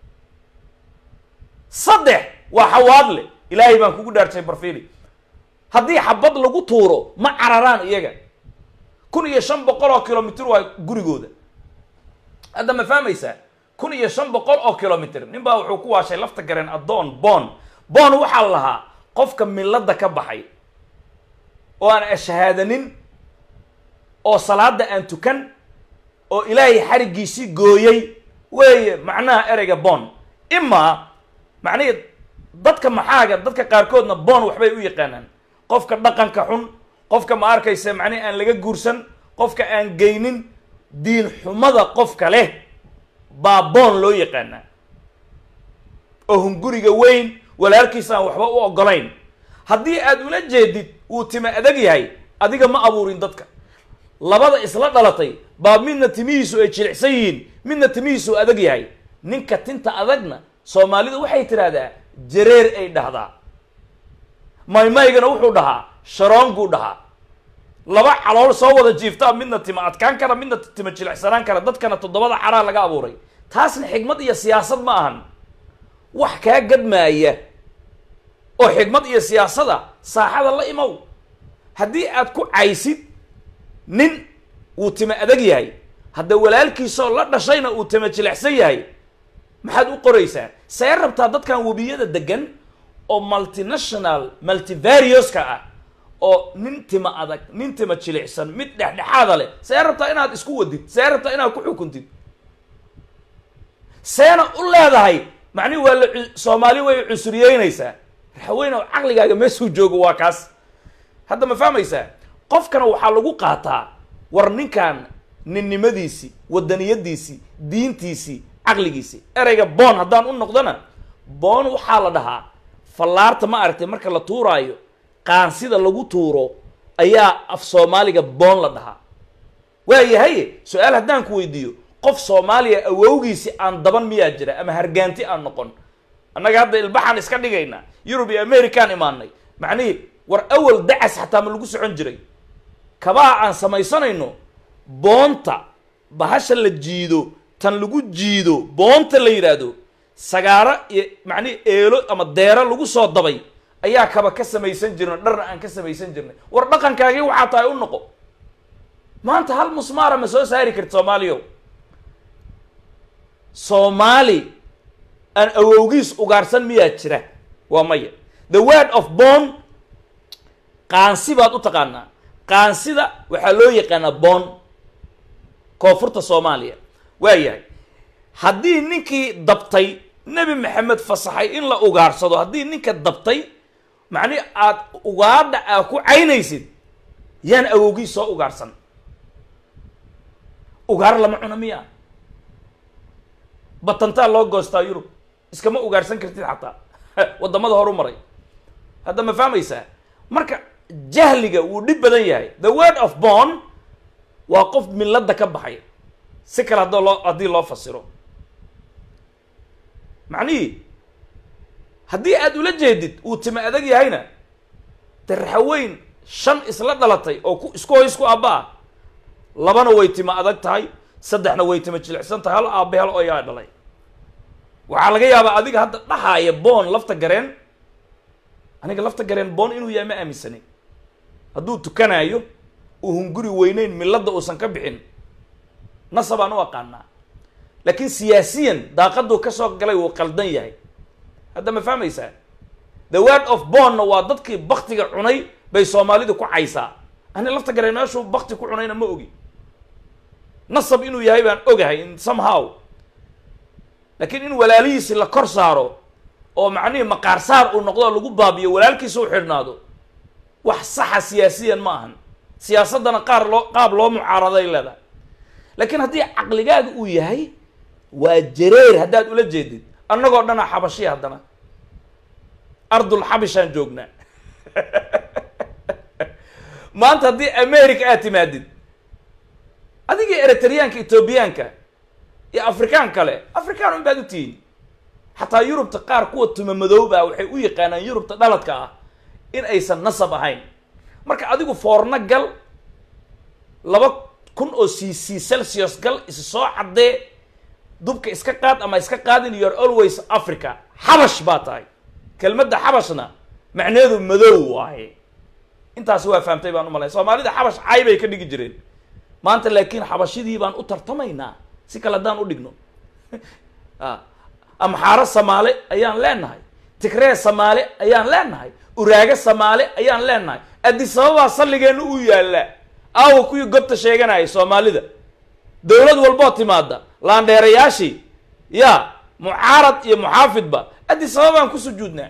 saddex waa xawaadle ilaahay baan kugu dhaartay barfili haddii xabad lagu tuuro ma cararaan iyaga kun iyo shan boqol oo kilomitr waa gurigooda hadda ma fahmaysaa kun iyo shan boqol oo kilomitr nin baa wuxuu ku waashay lafta gareen addoon boon boon waxaa lahaa qofka milada ka baxay oo aan ashahaadanin oo salaada aan tukan oo ilaahay xarigiisii gooyey weeye macnaha ereyga boon imaa macnihii dadka maxaaga dadka qaarkoodna boon waxbay u yaqaanaan qofka dhaqanka xun qofka ma arkaysa macnihi aan laga guursan qofka aan geynin diin xumada qofka leh baa boon loo yaqaanaa oo hunguriga weyn walaalkiis aan waxba u ogolayn haddii aad ula jeedid uu tima adag yahay adiga ma abuurin dadka labada isla dhalatay baa midna timihiisu ay jilicsan yihiin midna timihiisu adag yahay ninka tinta adagna soomaalidu waxay tidhaahdaa jareer ay dhahdaa maymaygana wuxuu dhahaa sharoonguu dhahaa laba calool soo wada jiiftaa midna tima adkaan kara midna tima jilicsanaan kara dadkana toddobada caraa laga abuuray taasna xigmad iyo siyaasad ma ahan wax kaa gadmaaya oo xigmad iyo siyaasada saaxada la imow haddii aad ku caysid nin uu tima adag yahay hadda walaalkiisoo la dhashayna uu tima jilicsan yahay maxaad u qoraysaa see rabtaa dadkan webiyada degan oo multinational multivarioska ah oo nin tima adag nin tima jilicsan mid dhexdhexaada leh see rabtaa inaad isku wadid see rabtaa inaad ku xukuntid seena u leedahay macnihi waa la soomaali way cusuriyeynaysaa raxweyne caqligaaga meesuu joogo waa kaas hadda ma fahmaysaa qofkana waxaa lagu qaataa war ninkan ninnimadiisii wadaniyadiisii diintiisii caqligiisii ereyga boon haddaan u noqdona boon waxaa la dhahaa fallaarta ma aragtay marka la tuuraayo qaansida lagu tuuro ayaa af soomaaliga boon la dhahaa waayahaye su-aal haddaan ku weydiiyo qof soomaaliya awowgiisi aan daban miyaa jira ama hargaanti aan noqon annaga hadda ilbaxaan iska dhigaynaa yurub iyo amerikaan imaanay macnihii war awal dacas xataa ma lagu socon jiray kabaha aan samaysanayno boonta bahasha la jiido tan lagu jiido boonta la yidhaahdo sagaaro iyo macnihi eelo ama deero lagu soo dabay ayaa kaba ka samaysan jirnay dharna aan ka samaysan jirnay war dhaqankaagii waxaa tahay u noqo maanta hal musmaara ma soo saari karti soomaaliyo soomaali aan awowgiis ugaarsan miyaa jira waa maya the word of boon qaansi baad u taqaanaa qaansida waxaa loo yaqaanaa boon koonfurta soomaaliya waa yahay haddii ninkii dabtay nebi maxamed fasaxay in la ugaarsado haddii ninka dabtay macnihi aad ugaadha aa ku caynaysid yaan awowgiis soo ugaarsan ugaar lama cuno miya batantaa loo goostaa yurub iskama ugaarsan kartid xataa waddamada horu maray hadda ma fahmaysaa marka jahliga wuu dhib badan yahay the word of born waa qof milladda ka baxay si kale haddoo loo haddii loo fasiro macnihii haddii aad ula jeedid uu tima adag yahayna de raxaweyn shan isla dhalatay oo ku isku hoy isku aabba ah labana way tima adag tahay saddexna way tima jilicsan tahay hal aabbe hal oyaa dhalay waxaa laga yaabaa adiga hadda dhahaaya boon lafta gareen aniga lafta gareen boon inuu yahay ma aaminsanin hadduu tukanaayo uu hunguri weyneyn milladda uusan ka bixin nasabaan u aqaanaa laakiin siyaasiyan daaqaduu ka soo galay wuu qaldan yahay hadda ma fahmaysaa the word of bonna waa dadkii baktiga cunay bay soomaalidu ku caysaa ani lafta gareen meeshuu bakti ku cunayna ma ogi nasab inuu yahay baan ogahay in somehow laakiin in walaalihiisi la kor saaro oo macnihii maqaar saar uu noqdo lagu baabiyo walaalkiisa u xidhnaado wax saxa siyaasiyan ma ahan siyaasaddana qaar loo qaab loo mucaaraday leedahay laakiin haddii caqligaaga uu yahay waa jareer haddaad ula jeedid annagoo dhana xabashiya haddana ardul xabishaan joognaa maanta haddii america aad timaadid adigii eritreyaanka etoobiyaanka iyo afrikaan kale afrikaan un baad u tihiin xataa yurubta qaar kuwa tuma madooba waxay u yaqaanaan yurubta dhaladka ah in aysan nasab ahayn marka adigu foorno gal laba kun oo c c celsius gal is soo caddee dubka iska qaad ama iska qaadin you're always africa xabash baa tahay kelmadda xabashna macneedu madow waaye intaasi waa fahamtay baan u malay soomaalida xabash cay bay ka dhigi jireen maanta laakiin xabashidii baan u tartamaynaa si kale haddaan u dhigno amxaaro samaale ayaan leenahay tigree samaale ayaan leenahay uraago samaale ayaan leenahay adisababaa salligeenna uu yaallaa aawa kuwii gobta sheeganayay soomaalida dowlad walboo timaada laandheerayaashii ya mucaarad iyo muxaafidba adisababaan ku sujuudnaa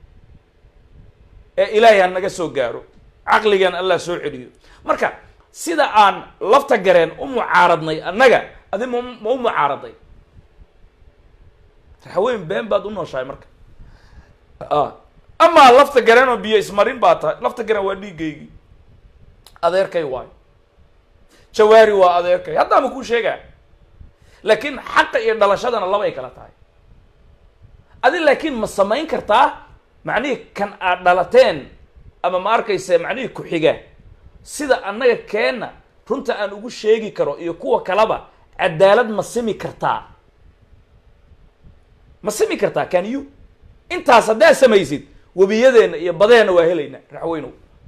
ee ilaahay ha naga soo gaaro caqligan allah soo celiyo marka sida aan lafta gareen u mucaaradnay annaga adi ma ma u mucaaraday raxweyn been baad u nooshahay marka amaa lafta gareen oo biyo ismarin baa tahay lafta gareen waa dhiigaygii adeerkay waayo jawaari waa adeerkay haddaama kuu sheegaa laakiin xaqa iyo dhalashadana laba ay kala tahay adi laakiin ma samayn kartaa macnihii kan aad dhalateen ama ma arkayse macnihii ku-xiga sida annaga keenna runta aan ugu sheegi karo iyo kuwa kaleba cadaalad ma simi kartaa ma simi kartaa can you intaas haddaad samaysid webiyadeenna iyo badeenna waa helaynaa raxweynow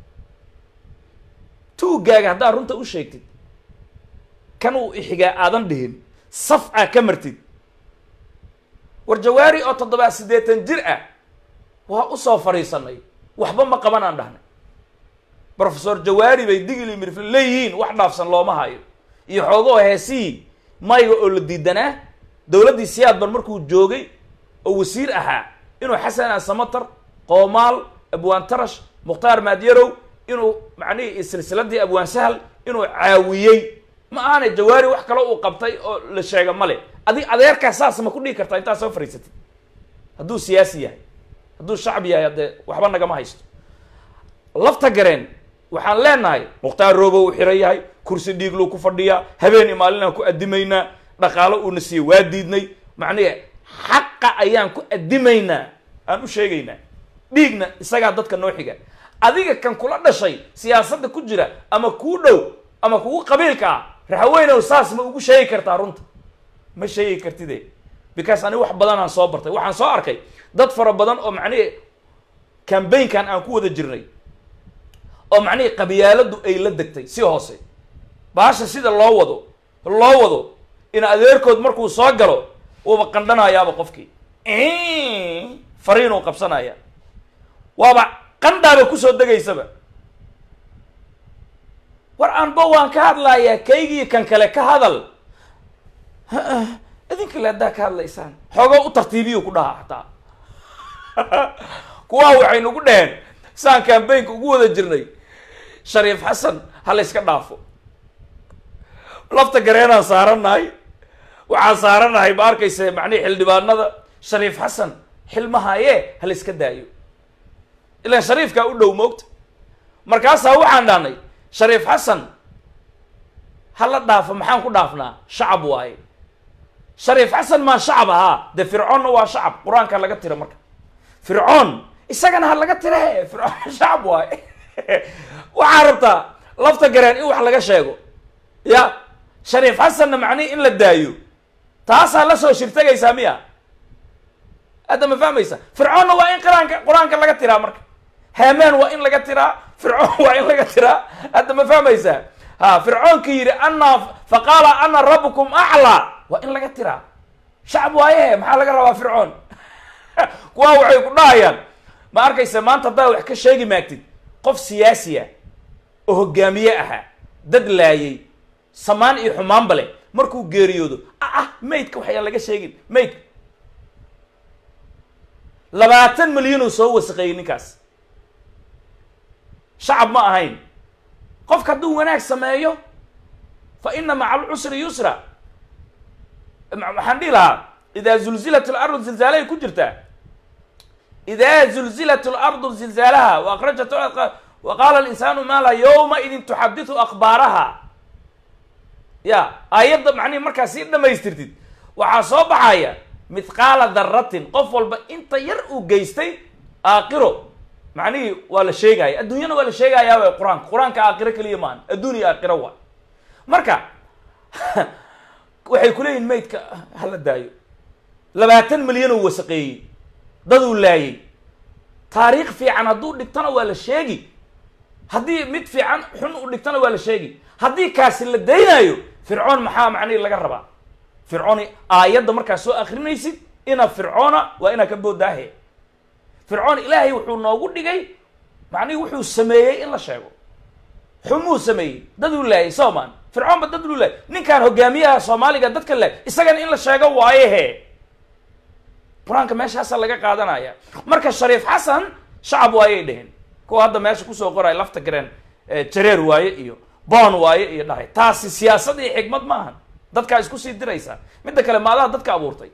tuugaaga haddaad runta u sheegtid kan uu ixigaa aadan dhihin saf aa ka martid war jawaari oo toddobaad siddeetan jir ah waa usoo fadhiisanay waxba ma qaban aan dhahnay professor jawaari bay digili mirfil leeyihiin wax dhaafsan looma hayo iyo xoogoo heesihii mayga oo la diidanaa dowladdii siyaadban markuu joogay oo wasiir ahaa inuu xasan asamatar qoomaal abwaan tarash mukhtaar maadyarow inuu macnihii silsiladii abwaan sahal inuu caawiyey ma ahane jawaari wax kale uu qabtay oo la sheega male adig adeerkaa saas ma ku dhigi kartaa intaad soo fariisatid hadduu siyaasi yahay hadduu shacbi yahay haddee waxba nagama haysto lafta gareen waxaan leenahay mukhtaar roobo uu xiran yahay kursi dhiigluu ku fadhiyaa habeen iyo maalin aan ku addimaynaa dhaqaalo uuna siiye waa diidnay macnihi xaqa ayaan ku addimaynaa aan u sheegaynaa dhiigna isagaa dadka noo xiga adiga kan kula dhashay siyaasadda ku jira ama kuu dhow ama kugu qabiilka ah raxaweynow saas ma ugu sheegi kartaa runta ma sheegi kartide because ani wax badanaan soo bartay waxaan soo arkay dad fara badan oo macnihi cambaynkan aan ku wada jirnay oo macnihii qabyaaladu ay la degtay si hoose baasha sida loo wado loo wado in adeerkood markuu soo galo uuba qandhanayaaba qofkii fariinuu qabsanaya waaba qandhaaba kusoo degaysaba war aanba waan ka hadlayaa kaygii kan kale ka hadal idinka le haddaa ka hadlaysaan xoogo u tartiibiyu ku dhahaa hataa kuwaa waxay nagu dheheen saan cambaynka ugu wada jirnay shariif xasan ha la yska dhaafo lafta gareenaan saaranahay waxaan saaranahay ma arkaysa macnihi xildhibaanada shariif xasan xilmahaye ha la yska daayo ilaan shariifkaa u dhow moogta markaasaa waxaan dhahnay shariif xasan ha la dhaafo maxaan ku dhaafnaa shacab waaye shariif xasan maa shacab ahaa dee fircoonna waa shacab qur-aanka laga tira marka fircoon isagana ha laga tira he fircoon shacab waaye waxaa rabtaa lafta gareen in wax laga sheego ya shariif xasanna macnihi in la daayo taasaa la soo shirtagaysaa miya hadda ma fahmaysa fircoonna waa in qiraanka qur-aanka laga tiraa marka hamaan waa in laga tiraa fircoon waa in laga tiraa hadda ma fahmaysaa ha fircoonka yidhi ana faqaala ana rabbukum aclaa waa in laga tiraa shacab waayehe maxaa laga rabaa fircoon kuwaa waxay ku dhahayaan ma arkaysa maanta haddaa wax ka sheegi maagtid qof siyaasi ah oo hogaamiye ahaa dad laayay samaan iyo xumaanba leh markuu geeriyoodo ah ah maydka waxayaan laga sheegin maydka labaatan milyan uu soo wasaqeeyey ninkaas shacab ma ahayn qofka hadduu wanaag sameeyo fa ina maca alcusri yusra waxaan dhihi lahaa idaa zulzilat alardu zilzaalahay ku jirtaa idaa zulzilat alardu zilzaalaha wa akrajat wa qaala alinsaanu maala yawma idin tuxaditu akhbaaraha ya aayadda macnihi markaa sii dhamaystirtid waxaa soo baxaya mithqaala daratin qof walba inta yar uu geystay aakiro macnihii waa la sheegaya adduunyana waa la sheegayaa way qur-aanka qur-aanka aakiro keliya maan adduun iyo aakiro waa marka waxay kuleeyihin maydka hala daayo labaatan milyan uu wasaqeeyey daduu laayay taariikh fiican hadduu dhigtana waa la sheegi haddii mid fiican xun u dhigtana waa la sheegi haddii kaasi la daynayo fircoon maxaa macnihi laga rabaa fircoon aayadda markaa soo akrinaysid ina fircoona waa inaa ka boodaahe fircoon ilaahay wuxuu noogu dhigay macnihi wuxuu sameeyey in la sheego xumuu sameeyey daduu laayay soomaan fircoon ba dad luu laayay ninkaan hogaamiyaha soomaaliga dadka laay isagana in la sheego waayehe qur-aanka meeshaasaa laga qaadanaya marka shariif xasan shacab waayey dheheen kuwa hadda meesha kusoo qoraya lafta gareen jareer waaye iyo boon waaye iyo dhahay taasi siyaasad iyo xikmad ma ahan dadkaa isku sii diraysaa midda kale maadaha dadka abuurtay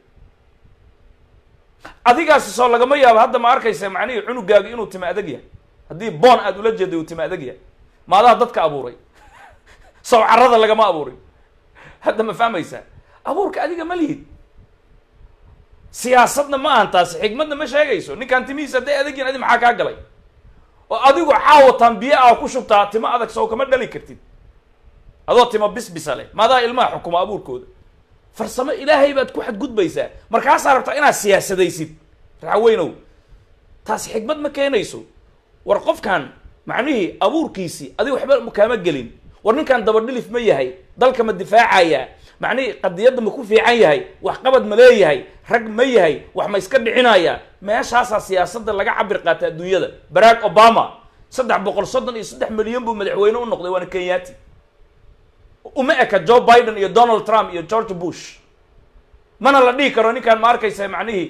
adigaasi soo lagama yaabo hadda ma arkaysa macnihii cunugaaga inuu tima adag yahay haddii boon aada ula jeeday uu tima adag yahay maadaha dadka abuuray sow carada lagama abuurin hadda ma fahmaysaa abuurka adiga ma lihid siyaasadna ma ahan taasi xikmadna ma sheegayso ninkaan timihiisa hadday adagyihin adi maxaa kaa galay oo adigu caawatan biyo ah ku shubtaa timo adag sow kama dhali kartid adoo timo bisbisa leh maadaha ilmaha xukuma abuurkooda farsamo ilaahay baad ku xadgudbaysaa markaasaa rabtaa inaad siyaasadaysid raxaweynow taasi xikmad ma keenayso war qofkan macnihii abuurkiisii adiga waxba kaama gelin war ninkan dabadhilif ma yahay dalka ma difaacaya macnihii qadiyadda ma ku fiican yahay waxqabad ma leeyahay rag ma yahay wax ma iska dhicinaya meeshaasaa siyaasadda laga cabir qaata adduunyada barack obama saddex boqol soddon iyo saddex milyan buu madaxweyne u noqday waana kenyati uma eka joe biden iyo donald trump iyo george bush mana la dhihi karo ninkaan ma arkaysa macnihii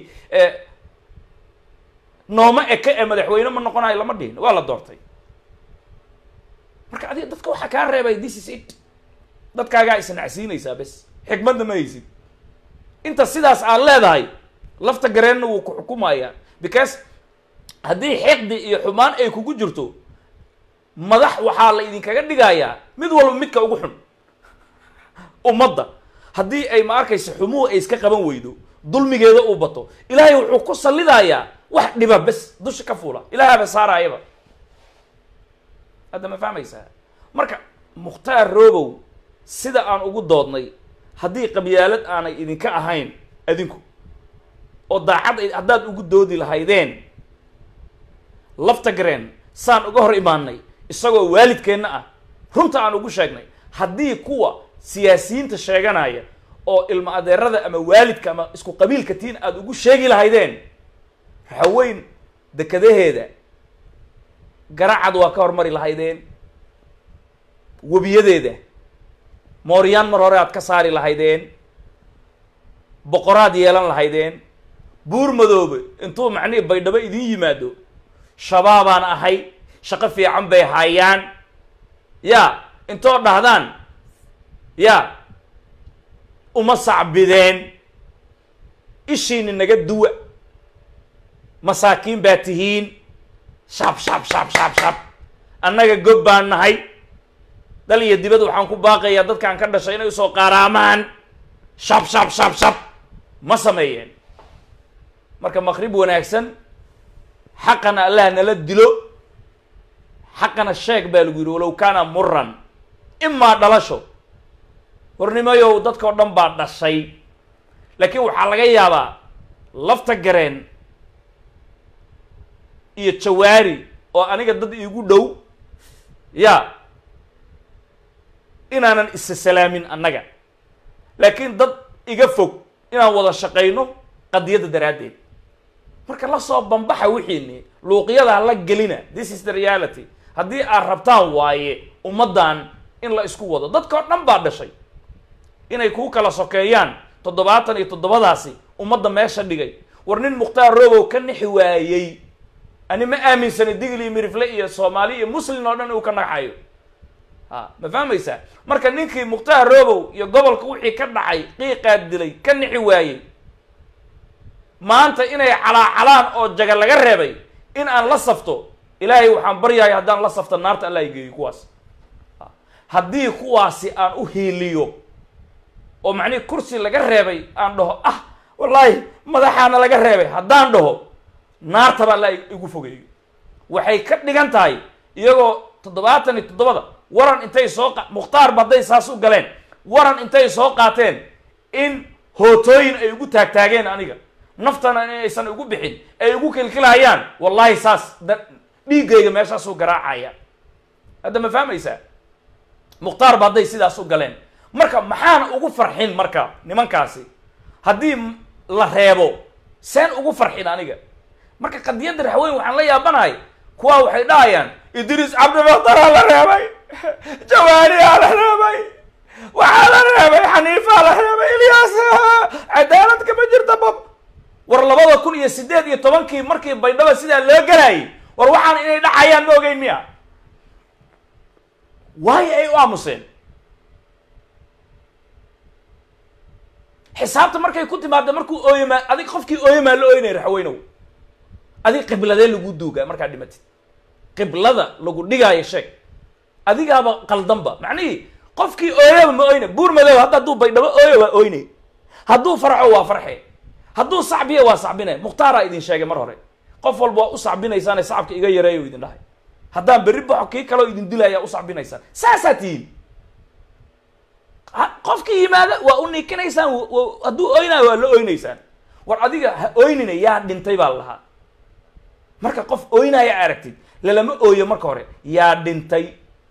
nooma eka ee madaxweyne ma noqonayo lama dhihin waa la doortay marka adiga dadka waxaa kaa reebay this is it dadkaagaa isnacsiinaysaa bes xikmadna ma haysid inta sidaas aad leedahay lafta gareenna wuu ku xukumayaa because haddii xiqdi iyo xumaan ay kugu jirto madax waxaa la idinkaga dhigayaa mid walba midka ugu xun ummadda haddii ay ma arkaysa xumuhu ay iska qaban weydo dulmigeeda uu bato ilaahay wuxuu ku sallidayaa wax dhiba bes dusha ka fuula ilaahaba saaraayaba hadda ma fahmaysaa marka mukhtaar roobow sida aan ugu doodnay haddii qabyaalad aanay idinka ahayn adinku oo daacad ay haddaad ugu doodi lahaydeen lafta gareen saan uga hor imaanay isagoo waalidkeenna ah runta aan ugu sheegnay haddii kuwa siyaasiyiinta sheeganaya oo ilma adeerada ama waalidka ama isku qabiilka tiin aada ugu sheegi lahaydeen haweyn dekadaheeda garacad waa ka hormari lahaydeen webiyadeeda mooryaan mar hore aad ka saari lahaydeen boqoraad yeelan lahaydeen buur madoobe intuu macnihii baydhabo idin yimaado shabaabaan ahay shaqo fiican bay hayaan ya intoo dhahdaan ya uma sacbideen ishiini naga duwa masaakiin baa tihiin shab shab shab shab shab annaga gob baan nahay dal iyo dibad waxaan ku baaqayaa dadkaan ka dhashay inay usoo qaaraamaan shab shab shab shab ma sameeyeen marka maqrib wanaagsan xaqana allah nala dilo xaqana sheeg baa lagu yidhi walow kaana muran imaa dhalasho hornimayow dadkao dhan baa dhashay laakiin waxaa laga yaabaa lafta gareen iyo jawaari oo aniga dad iigu dhow ya inaanan isa salaamin annaga laakiin dad iga fog inaan wada shaqayno qadiyadda daraaddeed marka la soo bambaxa wixiini luuqyada hala gelina this is the reality haddii aad rabtaan waaye ummaddan in la isku wado dadkao dhan baa dhashay inay kuu kala sokeeyaan toddobaatan iyo toddobadaasi ummadda meesha dhigay war nin mukhtaar roobow ka nixi waayey ani ma aaminsani digli iyo mirifle iyo soomaali iyo muslin oo dhan uu ka naxayo ha ma fahmaysaa marka ninkii mukhtaar roobow iyo gobolka wixii ka dhacay qiiqaad dilay ka nixi waayey maanta inay calaacalaan oo jaga laga reebay in aan la safto ilaahay waxaan baryahay haddaan la safto naarta allah geeyo kuwaas haddii kuwaasi aan u hiiliyo oo macnihi kursi laga reebay aan dhaho ah wallaahi madaxaana laga reebay haddaan dhaho naartaba alla igu fogeeyo waxay ka dhigan tahay iyagoo toddobaatan iyo toddobada waran intay soo qa mukhtaarba hadday saas u galeen waran intay soo qaateen in hootooyin ay ugu taagtaageen aniga naftana in aysan igu bixin ay igu kilkilhayaan wallaahi saas da dhiiggayga meeshaasuu garaacaya hadda ma fahmaysaa mukhtaarba hadday sidaas u galeen marka maxaan ugu farxin marka nimankaasi haddii la reebo seen ugu farxin aniga marka qadiyadda raxweyn waxaan la yaabanahay kuwaa waxay dhahayaan idriis cabdimukhtaraa la reebay jawaariyaa la reebay waxaa la reebay xaniifaa la reebay ilyaas cadaalad kama jirta bab war labada kun iyo siddeed iyo tobankii markii baydhaba sidaa loo galayay war waxaan inay dhacayaan ma ogeyn miya waayo ay u aamuseen xisaabta markay ku timaada markuu ooyamaa adig qofkii ooyamaa la ooynay raxweynow adig qibladee lagu duugaa markaad dhimatid qiblada lagu dhigaayo sheeg adigaaba qaldanba macnihii qofkii ooyaba ma oyna buur madow hadda hadduu baydhabo ooyo waa oynay hadduu farxo waa farxe hadduu sacbiya waa sacbinay mukhtaaraa idin sheegay mar hore qof walba waa u sacbinaysaane sacabka iga yareeyo idin dhahay haddaan berri baxo kii kaleo idin dilaya u sacbinaysaan saasaa tihiin qofkii yimaada waa u nikinaysaan hadduu oynayo waa la oynaysaan war adiga ha oynina yaa dhintay baa lahaa marka qof oynaya aragtid lalama ooyo marka hore yaa dhintay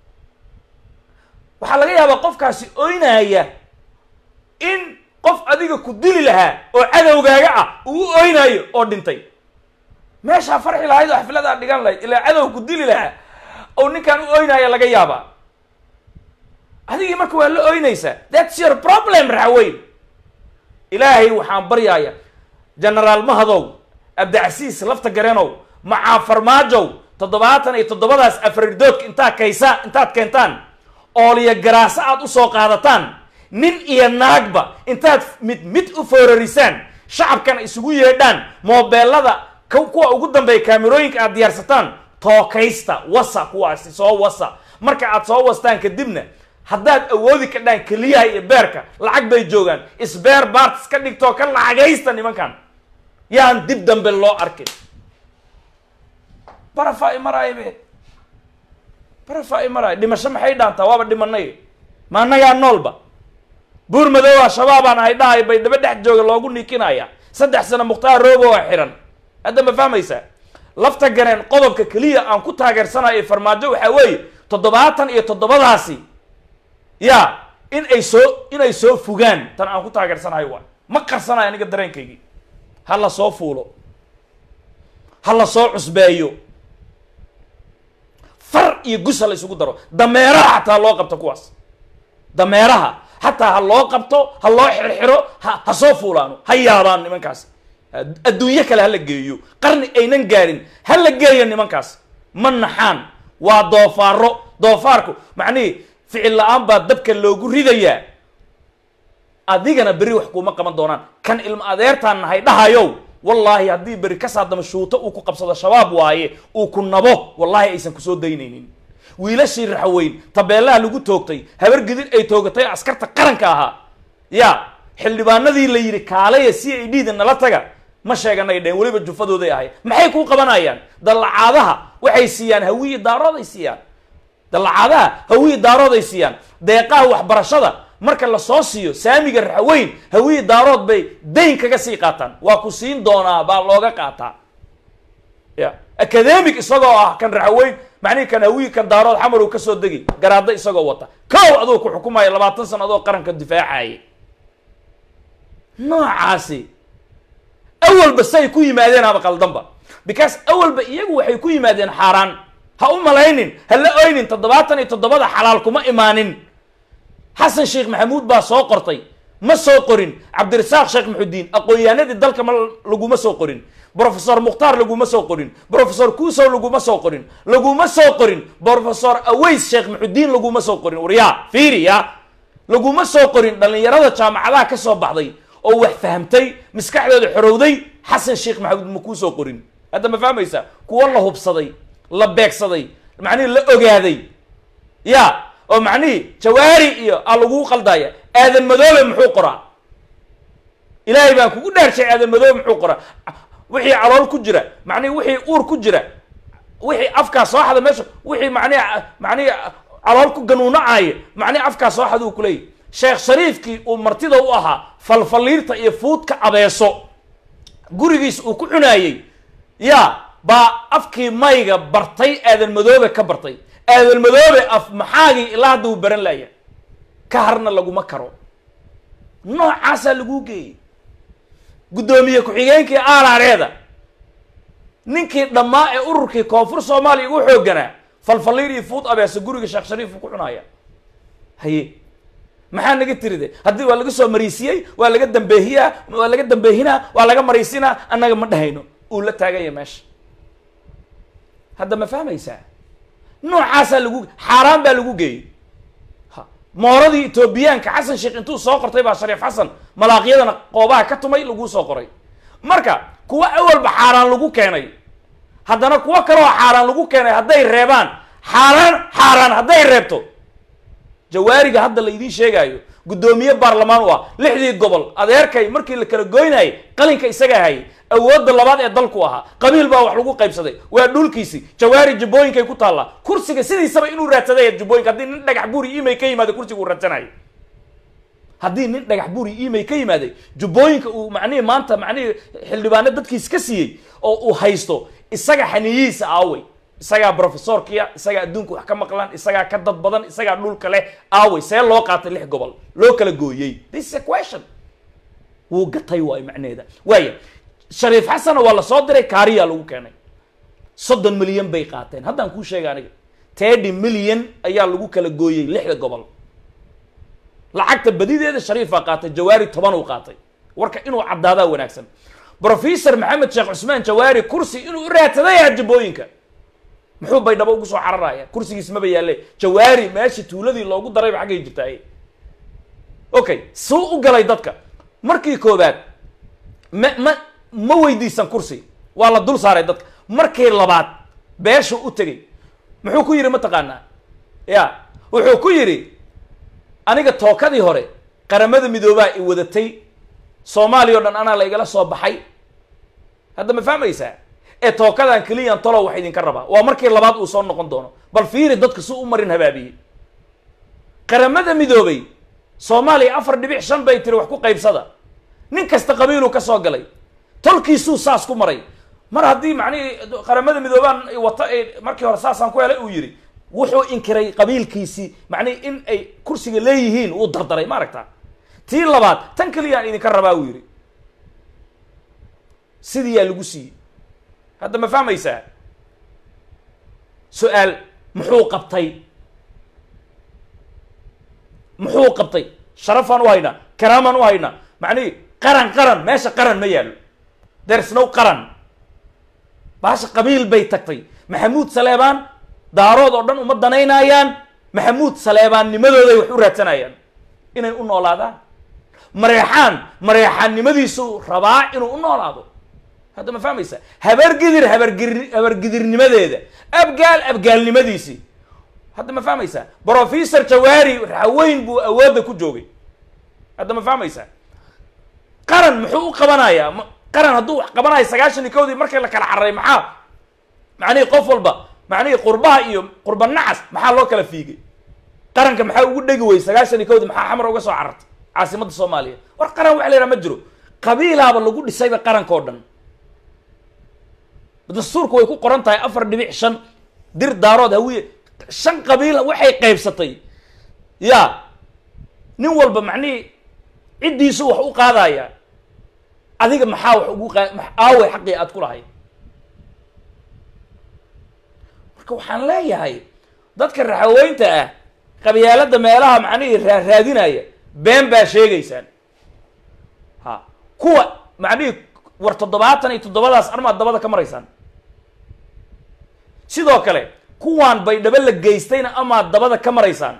waxaa laga yaabaa qofkaasi oynaya in qof adiga ku dili lahaa oo cadowgaaga ah uu u oynaayo oo dhintay meeshaa farxi lahayd oo xafladaa dhigan lahayd ilaa cadow ku dili lahaa oo ninkaan u oynaya laga yaabaa adigii marka waa la oynaysaa thats your problem raxweyn ilaahay waxaan baryaaya genaraal mahadow abdicasiis lafta gareenow macaa farmaajow toddobaatan iyo toddobadaas afridoodka intaad kaysaan intaad keentaan ooliya garaaso aad usoo qaadataan nin iyo naagba intaad mid mid u foorarisaan shacabkana isugu yeedhaan moobeelada kuwa ugu dambeeya kaamerooyinka aad diyaarsataan tookaysta wasa kuwaasi soo wasa marka aad soo wastaan kadibna haddaad awoodi kadhaan keliyaha iyo beerka lacag bay joogaan isbeer baartis ka dhigtoo ka lacagaysta nimankan yaan dib dambe loo arkin barafa imaraay be barafa imaraay dhimasho maxay dhaantaa waaba dhimanay ma annagaa noolba buur madooba shabaabaan ahay dhahay bay daba dhex jooga loogu niikinaya saddex sano mukhtaar roobo waa xiran hadda ma fahmaysaa lafta gareen qodobka keliya aan ku taageersanayo farmaajo waxaa weeye toddobaatan iyo toddobadaasi ya in ay soo inay soo fugaan tan aan ku taageersanayo waa ma qarsanayo aniga dareenkaygii ha la soo fuulo ha la soo cusbeeyo far iyo gus ha la isugu daro dameeraha xataa loo qabto kuwaas dameeraha xataa ha loo qabto ha loo xirxiro ha ha soo fuulaano ha yaabaan nimankaas adduunyo kale ha la geeyo qarni aynan gaarin ha la geeyo nimankaas ma naxaan waa doofaaro doofaarku macnihii ficil la-aan baa dabka loogu ridayaa adigana beri wax kuuma qaban doonaan kan ilmo adeertaan nahay dhahayow wallaahi haddii beri kasaadama shuuto uu ku qabsado shabaab waaye uu ku nabo wallaahi aysan kusoo daynaynin wiilashii raxweyn tabeelaha lagu toogtay habar gidid ay toogatay askarta qaranka ahaa ya xildhibaanadii la yidhi kaalaya c i d da nala taga ma sheeganay dheen weliba jufadooday ahay maxay kuu qabanayaan dallacaadaha waxay siiyaan hawiyi daarooday siiyaan dallacaadaha hawiyi daarooday siiyaan deeqaha waxbarashada marka lasoo siiyo saamiga raxweyn hawiyi daarood bay dayn kaga sii qaataan waa ku siin doonaa baa looga qaataa ya academic isagoo ah kan raxweyn macnihi kan hawiyi kan daarood xamar uu kasoo degi garaado isagoo wata kow aduu ku xukumaya labaatan sano adoo qaranka difaacaya noocaasi awalba say ku yimaadeen ama qaldanba because awalba iyagu waxay ku yimaadeen xaaraan ha u malaynin ha la oynin toddobaatan iyo toddobada xalaal kuma imaanin xasan sheekh maxamuud baa soo qortay ma soo qorin cabdirasaaq sheekh maxudiin aqoon-yahanadii dalka ma laguma soo qorin brofesor mukhtaar laguma soo qorin brofesor kuusow laguma soo qorin laguma soo qorin brofesor aways sheekh maxudiin laguma soo qorin waryaa fiiri ya laguma soo qorin dhallinyarada jaamacadaha ka soo baxday oo wax fahamtay maskaxdooda xorowday xasan sheekh maxamuud ma kuu soo qorin hadda ma fahmaysa kuwo la hubsaday la beegsaday macnihii la ogaaday ya oo macnihii jawaari iyo a laguu qaldaya aadan madoobe muxuu qoraa ilaahay baan kugu dhaarshay aadan madoobe muxuu qoraa wixii calool ku jira macnihi wixii uur ku jira wixii afkaa soo xada meesha wixii macnihi macnihi calool ku ganuunacaaya macnihi afkaa soo xada uu kuleeyahy sheekh shariifkii uu martida u ahaa falfaliirta iyo fuudka abeeso gurigiis uu ku cunaayey ya baa afkii mayga bartay aadan madoobe ka bartay aadan madoobe af maxaagii ilaa hadda uu baran laaya ka harna laguma karo noocaasaa laguu geeyey guddoomiye ku-xigeenkii aaraareeda ninkii dhammaa ee ururkii koonfur soomaaliya ugu xoogganaa falfaliir iyo fuud abeeso guriga sheekh shariif uu ku cunaya haye maxaa naga tiride haddii waa laga soo mariisiyey waa laga dambeehiyaa waa laga dambeehinaa waa laga mariisinaa annaga ma dhahayno uu la taaganya meesha hadda ma fahmaysaa noocaasaa lagu xaaraan baa lagu geeyey ha mooradii etoobiyaanka xasan sheekh intuu soo qortay baa shariif xasan malaaqyadana qoobaha ka tumay laguu soo qoray marka kuwa awalba xaaraan lagu keenay haddana kuwo kaleoo xaaraan lagu keenay hadday reebaan xaaraan xaaraan hadday reebto jawaariga hadda la idiin sheegaayo guddoomiye baarlamaan u ah lixdii gobol adeerkay markii la kala goynayay qalinka isagaa hayay awoodda labaad ee dalku ahaa qabiil baa wax lagu qaybsaday waa dhulkiisi jawaari jubbooyinkay ku taallaa kursiga sidiisaba inuu raadsaday jubbooyinka haddii nin dhagax buuri imay ka yimaada kursiga uu raadsanayo haddii nin dhagax buuri imay ka yimaaday jubbooyinka uu macnihii maanta macnihii xildhibaano dadkiis ka siiyey oo uu haysto isaga xaniyihiisa aawey isagaa brofesorkiya isagaa adduunka wax ka maqlan isagaa ka dad badan isagaa dhulka leh aawey see loo qaatay lix gobol loo kala gooyey this is a question wuu gatay waayo macnaheeda waaya shariif xasanna waa lasoo diray kaariyaa lagu keenay soddon milyan bay qaateen haddaan kuu sheega aniga teddy milyan ayaa lagu kala gooyey lixda gobol lacagta badideeda shariifaa qaatay jawaari toban uu qaatay warka inuu caddaadaa wanaagsan brofesor maxamed sheekh cusmaan jawaari kursi inuu u raadsaday ah jubbooyinka muxuu baydhabo ugu soo cararaya kursigiis maba yaalle jawaari meeshii tuuladii loogu darayba xaggay jirtaaye okay suu u galay dadka markii koobaad ma ma ma weydiisan kursi waa la dul saaray dadka markii labaad beeshu u tegey muxuu ku yidhi mataqaanaa ya wuxuu ku yidhi aniga tookadii hore qaramada midoobaa i wadatay soomaaliya o dhan anaa la igala soo baxay hadda ma fahmaysaa ee tookadan keliyan talow wax idinka rabaa waa markii labaad uu soo noqon doono bal fiiri dadka si u marin habaabiyey qaramada midoobay soomaaliya afar dhibic shan bay tiri wax ku qaybsada nin kasta qabiiluu ka soo galay tolkiisuu saas ku maray mar haddii macnihii qaramada midoobaan wata ay markii hore saasaan ku helay uu yidhi wuxuu inkiray qabiilkiisii macnihi in ay kursiga leeyihiin wuu dardaray ma aragtaa tii labaad tan keliyaan idinka rabaa uu yidhi sidiiyaa lagu siiyey hadda ma fahmaysaa su-aal muxuu qabtay muxuu qabtay sharafaan u haynaa karaamaan u haynaa macnihi qaran qaran meesha qaran ma yaallo there's no qaran baasha qabiil bay tagtay maxamuud saleebaan daarood oo dhan uma danaynayaan maxamuud saleebaannimadooday wax u raadsanayaan inay u noolaadaan mareexaan mareexaannimadiisu rabaa inuu u noolaado hadda ma fahmaysa habargidir habargir habargidirnimadeeda abgaal abgaalnimadiisii hadda ma fahmaysaa brofessor jawaari raxaweyn buu awoodda ku joogay hadda ma fahmaysaa qaran muxuu u qabanayaa qaran hadduu wax qabanayo sagaashan iyo kowdii markii la kala cararay maxaa macnihii qof walba macnihii qurbaha iyo qurba nacas maxaa loo kala fiigay qaranka maxaa ugu dhegi weyey sagaashan iyo kowdii maxaa xamar uga soo carartay caasimadda soomaaliya war qaran waxa la yidhaha ma jiro qabiilaaba lagu dhisayba qaranka oo dhan dastuurku way ku qoran tahay afar dhibic shan dir daarood hawiye shan qabiila waxay qaybsatay ya nin walba macnihii ciddiisu wax u qaadaya adiga maxaa wax ugu qa aaway xaqii aad ku lahayd marka waxaan leeyahay dadka raxaweynta ah qabyaalada meelaha macnihii raaraadinaya been baa sheegaysaan ha kuwa macnihii war toddobaatan iyo toddobadaas armaad dabada ka maraysaan sidoo kale kuwaan baydhabo la geystayna amaad dabada ka maraysaan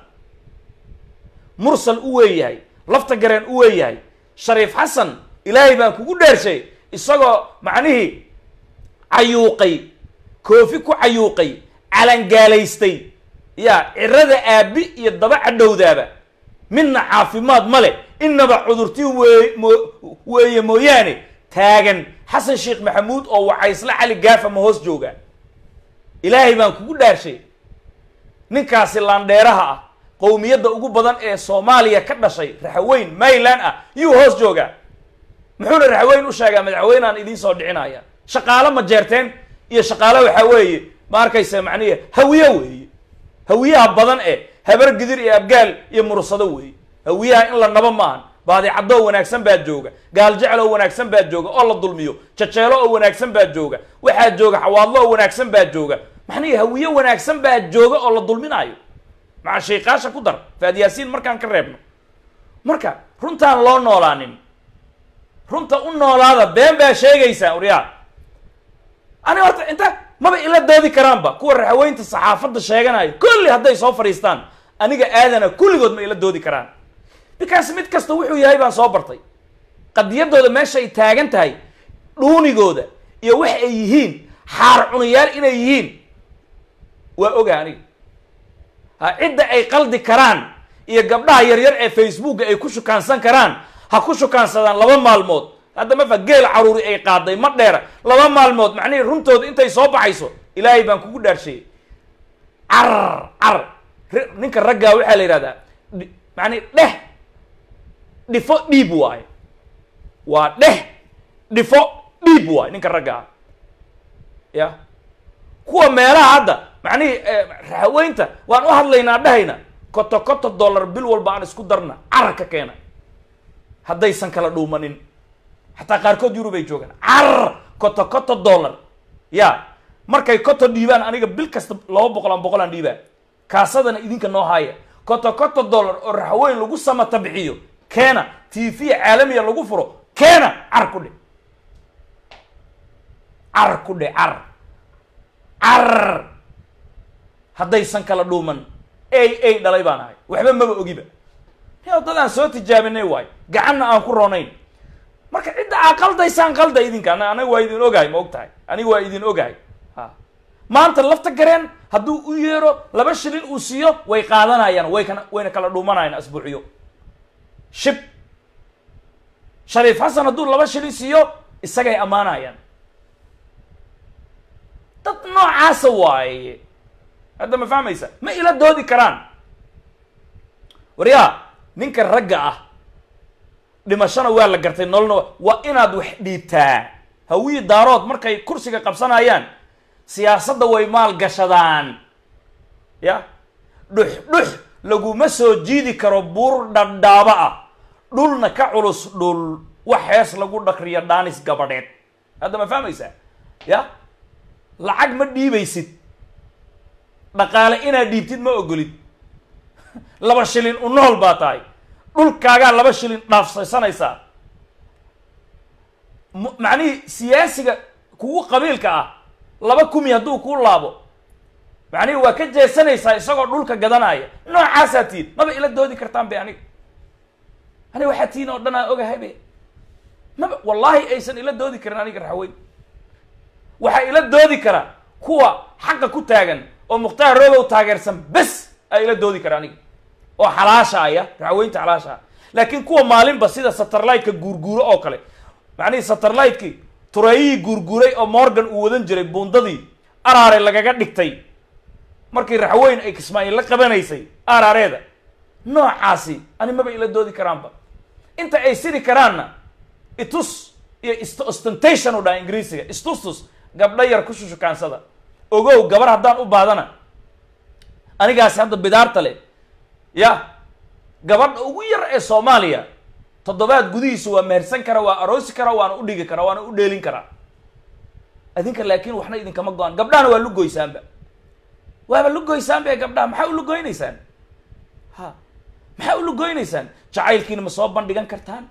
mursal u weeyahay lafta gareen u weeyahay shariif xasan ilaahay baan kugu dheershay isagoo macnihii cayuuqay koofi ku cayuuqay calangaalaystay yaa cirada aabi iyo daba cadhowdaaba midna caafimaad ma leh inaba cudurtii wee mo weeye mooyaane taagan xasan sheekh maxamuud oo wacaysla cali gaafa ma hoos jooga ilaahay baan kugu dhaarshay ninkaasi laandheeraha ah qowmiyadda ugu badan ee soomaaliya ka dhashay raxaweyn mayland ah yuu hoos joogaa muxuuna raxaweyn u sheegaa madaxweynaan idiin soo dhicinaya shaqaalo ma jeerteen iyo shaqaalo waxaa weeye ma arkaysa macnihi hawiye weeye hawiyaha badan ee habar gidir iyo abgaal iyo mursado weeye hawiyaha in la nabo maahan baadicadoo wanaagsan baa jooga gaal jecel oo wanaagsan baa jooga oo la dulmiyo jajeelo oo wanaagsan baa jooga waxaa jooga xawaadlo oo wanaagsan baa jooga maxnihi hawiye wanaagsan baa jooga oo la dulminaayo maca shaykaasha ku dar faadyaasiin markaan ka reebno marka runtaan loo noolaanin runta u noolaada been baa sheegaysaan waryaa ani horta inta maba ila doodi karaanba kuwa raxaweynta saxaafadda sheeganayo kulli hadday soo fadhiistaan aniga aadana kulligood ma ila doodi karaan bikaas mid kasta wuxuu yahay baan soo bartay qadiyadooda meesha ay taagan tahay dhuunigooda iyo wax ay yihiin xaar cunayaal inay yihiin waa oga aniga ha cidda ay qaldi karaan iyo gabdhaha yaryar ee facebooka ay ku shukaansan karaan ha ku shukaansadaan laba maalmood hadda mafa geel caruuri ay qaaday ma dheera laba maalmood macnihii runtooda intay soo baxayso ilaahay baan kugu dhaarsheeyey carar carar ninka raggaa waxaa la yidhahdaa macnii dheh dhifo dhiib waayo waa dheh dhifo dhiib waayo ninka raggaa ya kuwa meelaha hadda macnihii raxaweynta waan u hadlaynaa dhehayna koto koto dollar bil walba aan isku darna carar ka keena haddaysan kala dhuumanin xataa qaarkood yurub ay joogaan carar koto koto dollar ya markay koto dhiibaan aniga bil kasta laba boqol aan boqol aan dhiibaan kaasadana idinka noo haaya koto koto dollar oo raxweyn lagu samata bixiyo keena t v caalamiya lagu furo keena car ku dhe car ku dhe car car haddaysan kala dhuuman ay ay dhalay baan ahay waxba maba ogiba ni dad aan soo tijaabinay waayo gacanna aan ku roonayn marka cidda aa qaldaysaan qalda idinka ana aniga waa idin ogahay ma og tahay aniga waa idin ogahay ha maanta lafta gareen hadduu u yeero laba shilin uu siiyo way qaadanayaan way kana wayna kala dhuumanayaan asbuucyo shib shariif xasan hadduu laba shilin siiyo isagay ammaanayaan dad noocaasa waaye hadda ma fahmaysa ma ila doodi karaan waryaa ninka ragga ah dhimashona waa la gartay nololna waa inaad wax dhiibtaa hawiyi daarood markay kursiga qabsanayaan siyaasadda way maal gashadaan ya dhux dhux laguma soo jiidi karo buur dhadhaaba ah dhulna ka culus dhul wax hees lagu dhakriyo dhaanis gabadheed hadda ma fahmaysaa ya lacag ma dhiibaysid dhaqaale inaad dhiibtid ma ogolid laba shilin u nool baa tahay dhulkaagaa laba shilin dhaafsaysanaysaa m- macnihii siyaasiga kugu qabiilka ah laba kumi hadduu kuu laabo macnihii waa ka jeesanaysaa isagoo dhulka gadanaya noocaasaa tihin maba ila doodi kartaan be aniga aniga waxaa tihin oo dhan aan ogahay be maba wallaahi aysan ila doodi karin aniga raxweyn waxaa ila doodi kara kuwa xaqa ku taagan oo mukhtaar roobow taageersan bes aa ila doodi kara aniga oo xalaasha aya raxweynta xalaasha ah laakiin kuwa maalinba sida satellite-ka guurguuro oo kale macnihii satellite-kii tureeyihii guurguuray oo morgan uu wadan jiray buundadii araare lagaga dhigtay markii raxweyn ay kismaa'iil la qabanaysay araareeda noocaasi ani maba ila doodi karaanba inta ay siri karaanna itus iyo ist ostentation u dhaha ingiriisiga istustus gabdho yar ku shushukaansada ogow gabar haddaan u baadana anigaasi hadda bidaarta leh ya gabadha ugu yar ee soomaaliya toddobaad gudihiisa waa mehersan kara waa aroosi kara waana u dhigi kara waana u dheelin karaa adinka laakiin waxna idinkama go-an gabdhahana waa lugoysaanba waaba lugoysaanba ee gabdhaha maxaa u lugoynaysaan ha maxaa u lugoynaysaan jacaylkiina ma soo bandhigan kartaan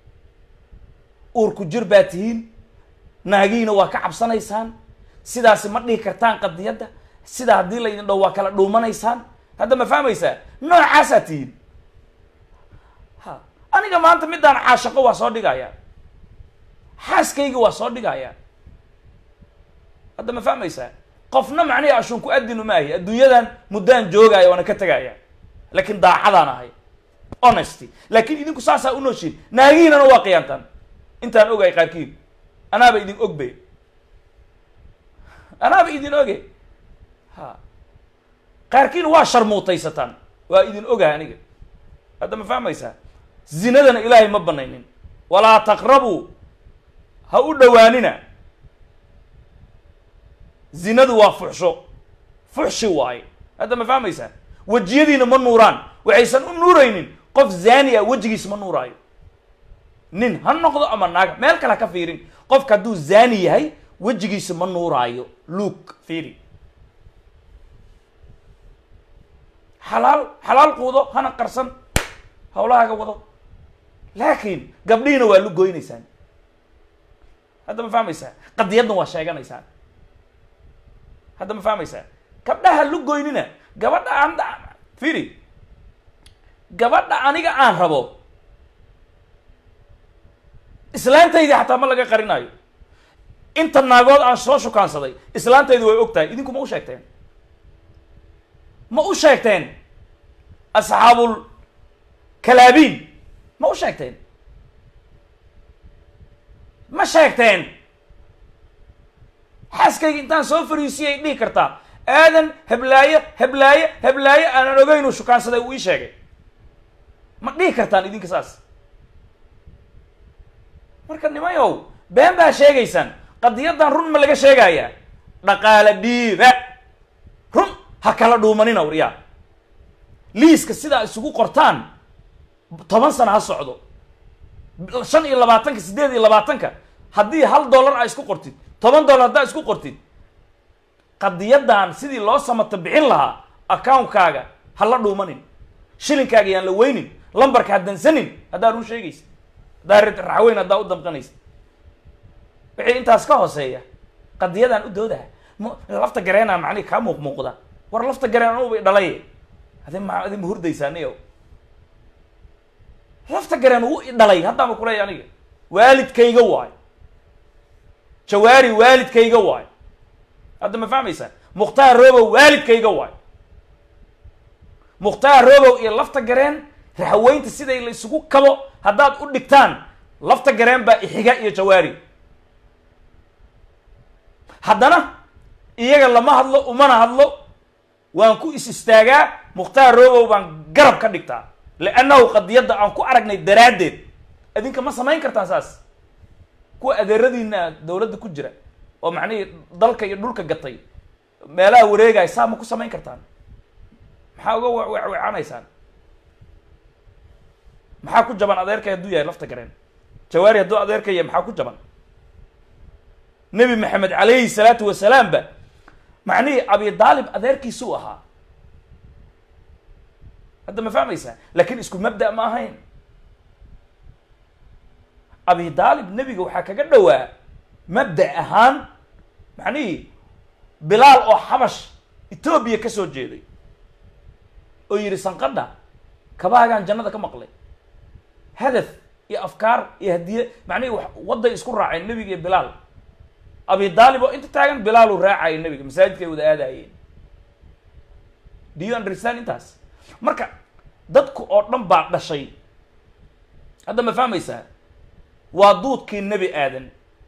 uurku jir baa tihiin naagiina waa ka cabsanaysaan sidaasi ma dhihi kartaan qadiyadda sida haddii laydin dhow waa kala dhuumanaysaan hadda ma fahmaysaa noocaasaa tihiin ha aniga maanta midaan caashaqo waa soo dhigaya xaaskayga waa soo dhigaya hadda ma fahmaysaa qofna macnihi ashunku adinu ma ahi adduunyadan muddaan joogaya waana ka tegaya laakiin daacadaan ahay honesty laakiin idinku saasaa u nooshiin naagihiinana waa qiyaantaan intaan ogahay qaarkiin anaaba idin ogbe anaaba idin oge ha qaarkiin waa sharmuutaysataan waa idin ogahay aniga hadda ma fahmaysaa zinadana ilaahay ma banaynin walaa taqrabuu ha u dhowaanina zinadu waa fuxsho fuxshi waaye hadda ma fahmaysaa wejiyadiina ma nuuraan waxaysan u nuuraynin qof zaani ah wejigiisa ma nuuraayo nin ha noqdo ama naaga meel kale ha ka fiirin qofka hadduu zaani yahay wejigiisa ma nuuraayo luuk fiiri xalaal xalaal quudo hana qarsan hawlahaaga wado laakiin gabdhihiina waa lugoynaysaan hadda ma fahmaysaa qadiyadna waa sheeganaysaan hadda ma fahmaysaa gabdhaha lugoynina gabadha aan fiiri gabadha aniga aan rabo islaantaydii xataa ma laga qarinayo inta naagood aan soo shukaansaday islaantaydi way og tahay idinku ma u sheegteen ma u sheegteen asxaabul kalaabiin ma u sheegteen ma sheegteen xaaskayga intaan soo fariisiyay dhihi kartaa aadan heblaaye heblaaye heblaaye aanan ogeyn uu shukaansaday uu ii sheegay ma dhihi kartaan idinka saas marka nimayow been baa sheegaysaan qadiyadan run ma laga sheegayaa dhaqaale dhiiba run ha kala dhuumanina waryaa liiska sidaa isugu qortaan toban sana ha socdo shan iyo labaatanka siddeed iyo labaatanka haddii hal dollar aa isku qortid toban dollar haddaa isku qortid qadiyadan sidii loo samato bixin lahaa account-kaaga ha la dhuumanin shilinkaaga yaan la weynin lambarka ha dansanin haddaa run sheegaysa haddaa raxweyn haddaa u damqanaysa wixii intaas ka hooseeya qadiyadaan u doodaha m lafta gareenaa macnihi kaa muuq muuqda war lafta gareen anugu bay dhalay adi ma adi ma hurdaysaa niyow lafta gareen wuu i dhalay haddaama kuleeya aniga waalidkayga waayo jawaari waalidkayga waayo hadda ma fahmaysaa mukhtaar robow waalidkayga waayo mukhtaar robow iyo lafta gareen raxaweynta siday la isugu kabo haddaad u dhigtaan lafta gareen baa ixiga iyo jawaari haddana iyaga lama hadlo umana hadlo waan ku is istaagaa mukhtaar robow baan garab ka dhigtaa liannahu qadiyadda aan ku aragnay daraaddeed adinka ma samayn kartaan saas kuwa adeeradiina dawladda ku jira oo macnihii dalka iyo dhulka gatay meelaha wareegaya saa ma ku samayn kartaan maxaa uga wewecanaysaan maxaa ku jaban adeerkay hadduu yahay lafta gareen jawaari hadduu adeerka yahay maxaa ku jaban nebi maxamed calayhi salaatu wasalaam ba macnihii abi daalib adeerkiisuu ahaa hadda ma fahmaysaa laakiin isku mabda ma ahayn abi daalib nebiga waxaa kaga dhowaa mabda ahaan macnihii bilaal oo xabash etoobiya ka soo jeeday oo yidhi sanqadha kabaagaan jannada ka maqlay hadaf iyo afkaar iyo hadiye macnihii wadday isku raaceen nebiga iyo bilaal abi daalib oo inta taagan bilaaluu raacaya nebiga masaajidkay wada aadaayeen do you understand intaas marka dadku oo dhan baa dhashay hadda ma fahmaysaa waa duudkii nebi aadan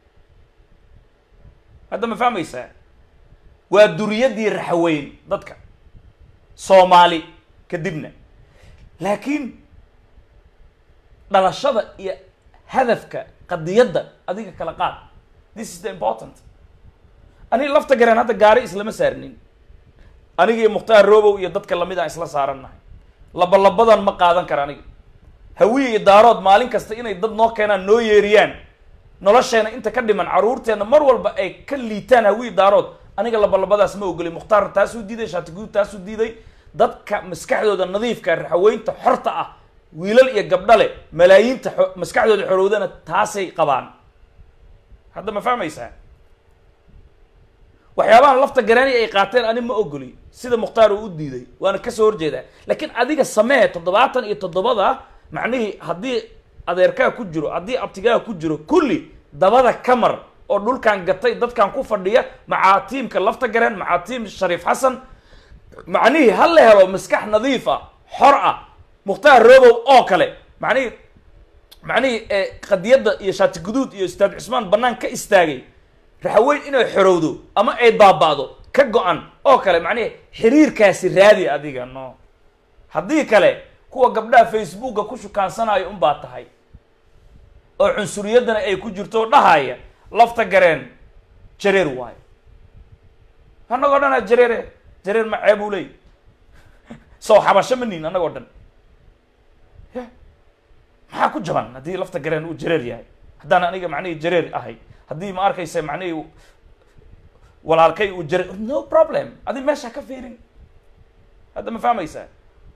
hadda ma fahmaysaa waa duriyaddii raxaweyn dadka soomaali kadibna laakiin dhalashada iyo hadafka qadiyadda adiga kala qaad this is the important aniga lafta gareen hadda gaari islama saarnin aniga iyo mukhtaar robow iyo dadka lamid aan isla saarannahay labalabadan ma qaadan kara aniga hawiye iyo daarood maalin kasta inay dad noo keenaan noo yeeriyaan nolosheena inta ka dhiman carruurteena mar walba ay ka liitaan hawiye daarood aniga labalabadaas ma ogolay mukhtaar taasuu diiday shaatiguud taasuu diiday dadka maskaxdooda nadiifka raxaweynta xorta ah wiilal iyo gabdhale malaayiinta maskaxdooda xorowdana taasay qabaan hadda ma fahmaysaa waxyaabahan lafta garaani ay qaateen ani ma ogoli sida mukhtaar uu u diiday waana kasoo horjeedaa laakiin adiga samee toddobaatan iyo toddobada macnihii haddii adeerkaa ku jiro haddii abtigaa ku jiro kulli dabada kamar oo dhulkan gatay dadkan ku fadhiya macaa tiimka lafta gareen macaa tiim shariif xasan macnihii ha la helo maskax nadiif ah xor ah mukhtaar robow oo kale macnihii macnihii qadiyadda iyo shaati guduud iyo ustaad cusmaan bannaan ka istaagay raxaweyn inay xorowdo ama ay baaba'do ka go-an oo kale macnihi xiriirkaasi raadi adiga no haddii kale kuwa gabdhaha facebooka ku shukaansanayo unbaa tahay oo cunsuriyaddana ay ku jirto oo dhahaya lafta gareen jareer waayo annagoo dhan a jareere jareer ma ceeb uu leey soo xabasho ma niin annagoo dhan ya maxaa ku jaban haddii lafta gareen uu jareer yahay haddaan aniga macnihii jareer ahay haddii ma arkaysa macnihii walaalkay uu jareer no problem adi meesha ka fiirin hadda ma fahmaysaa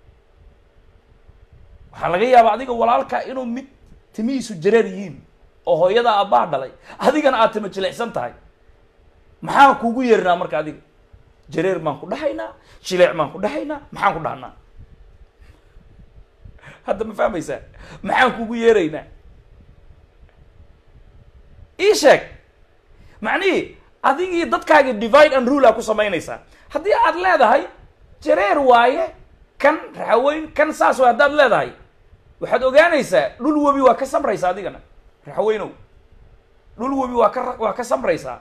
waxaa laga yaabaa adiga walaalka inuu mid timihiisu jareer yihiin oo hooyada aabbaha dhalay adigana aad tima jilicsan tahay maxaan kugu yeernaa marka adiga jareer baan ku dhahaynaa jileec baan ku dhahaynaa maxaan ku dhahnaa hadda ma fahmaysaa maxaan kugu yeeraynaa ii sheeg macnihii adigii dadkaagii divide and rule aa ku samaynaysaa haddii aad leedahay jareer waaye kan raxaweyn kan saas waay haddaad leedahay waxaad ogaanaysaa dhul webi waa ka samraysaa adigana raxaweynow dhul webi waa ka waa ka samraysaa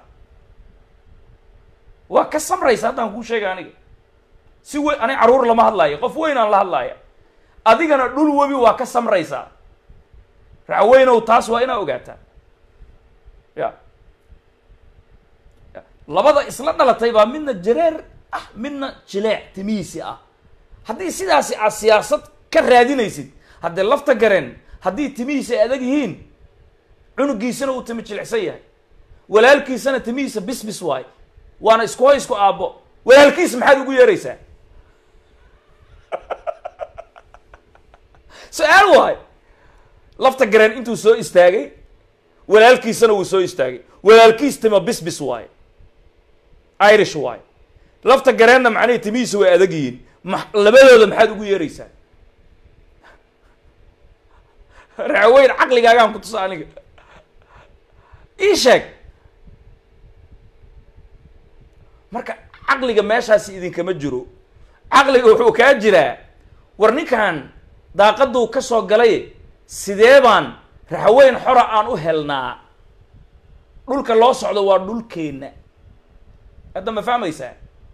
waa ka samraysa haddaan kuu sheega aniga si weyn ani carruur lama hadlaayo qof weyn aan la hadlaaya adigana dhul webi waa ka samraysaa raxaweynow taas waa inaa ogaataa ya labada isla dhalatay baa midna jareer ah midna jileec timihiisi ah haddii sidaasi aad siyaasad ka raadinaysid haddee lafta gareen haddii timihiisa ay adag yihiin cunugiisana uu timi jilicsan yahay walaalkiisana timihiisa bisbis waay waana isku hoy isku aabbo walaalkiis maxaad ugu yeeraysaa su-aal waay lafta gareen intuu soo istaagay walaalkiisana wuu soo istaagay walaalkiis tima bisbis waaye irish waaye lafta gareenna macnihii timihiisa way adag yihiin ma labadooda maxaad ugu yeeraysaa raxweyn caqligaagaan ku tusa aniga ii sheeg marka caqliga meeshaasi idinkama jiro caqliga wuxuu kaa jiraa war ninkan daaqaduu ka soo galay sidee baan raxweyn xora aan u helnaa dhulka loo socdo waa dhulkeenna hadda ma fahmaysaa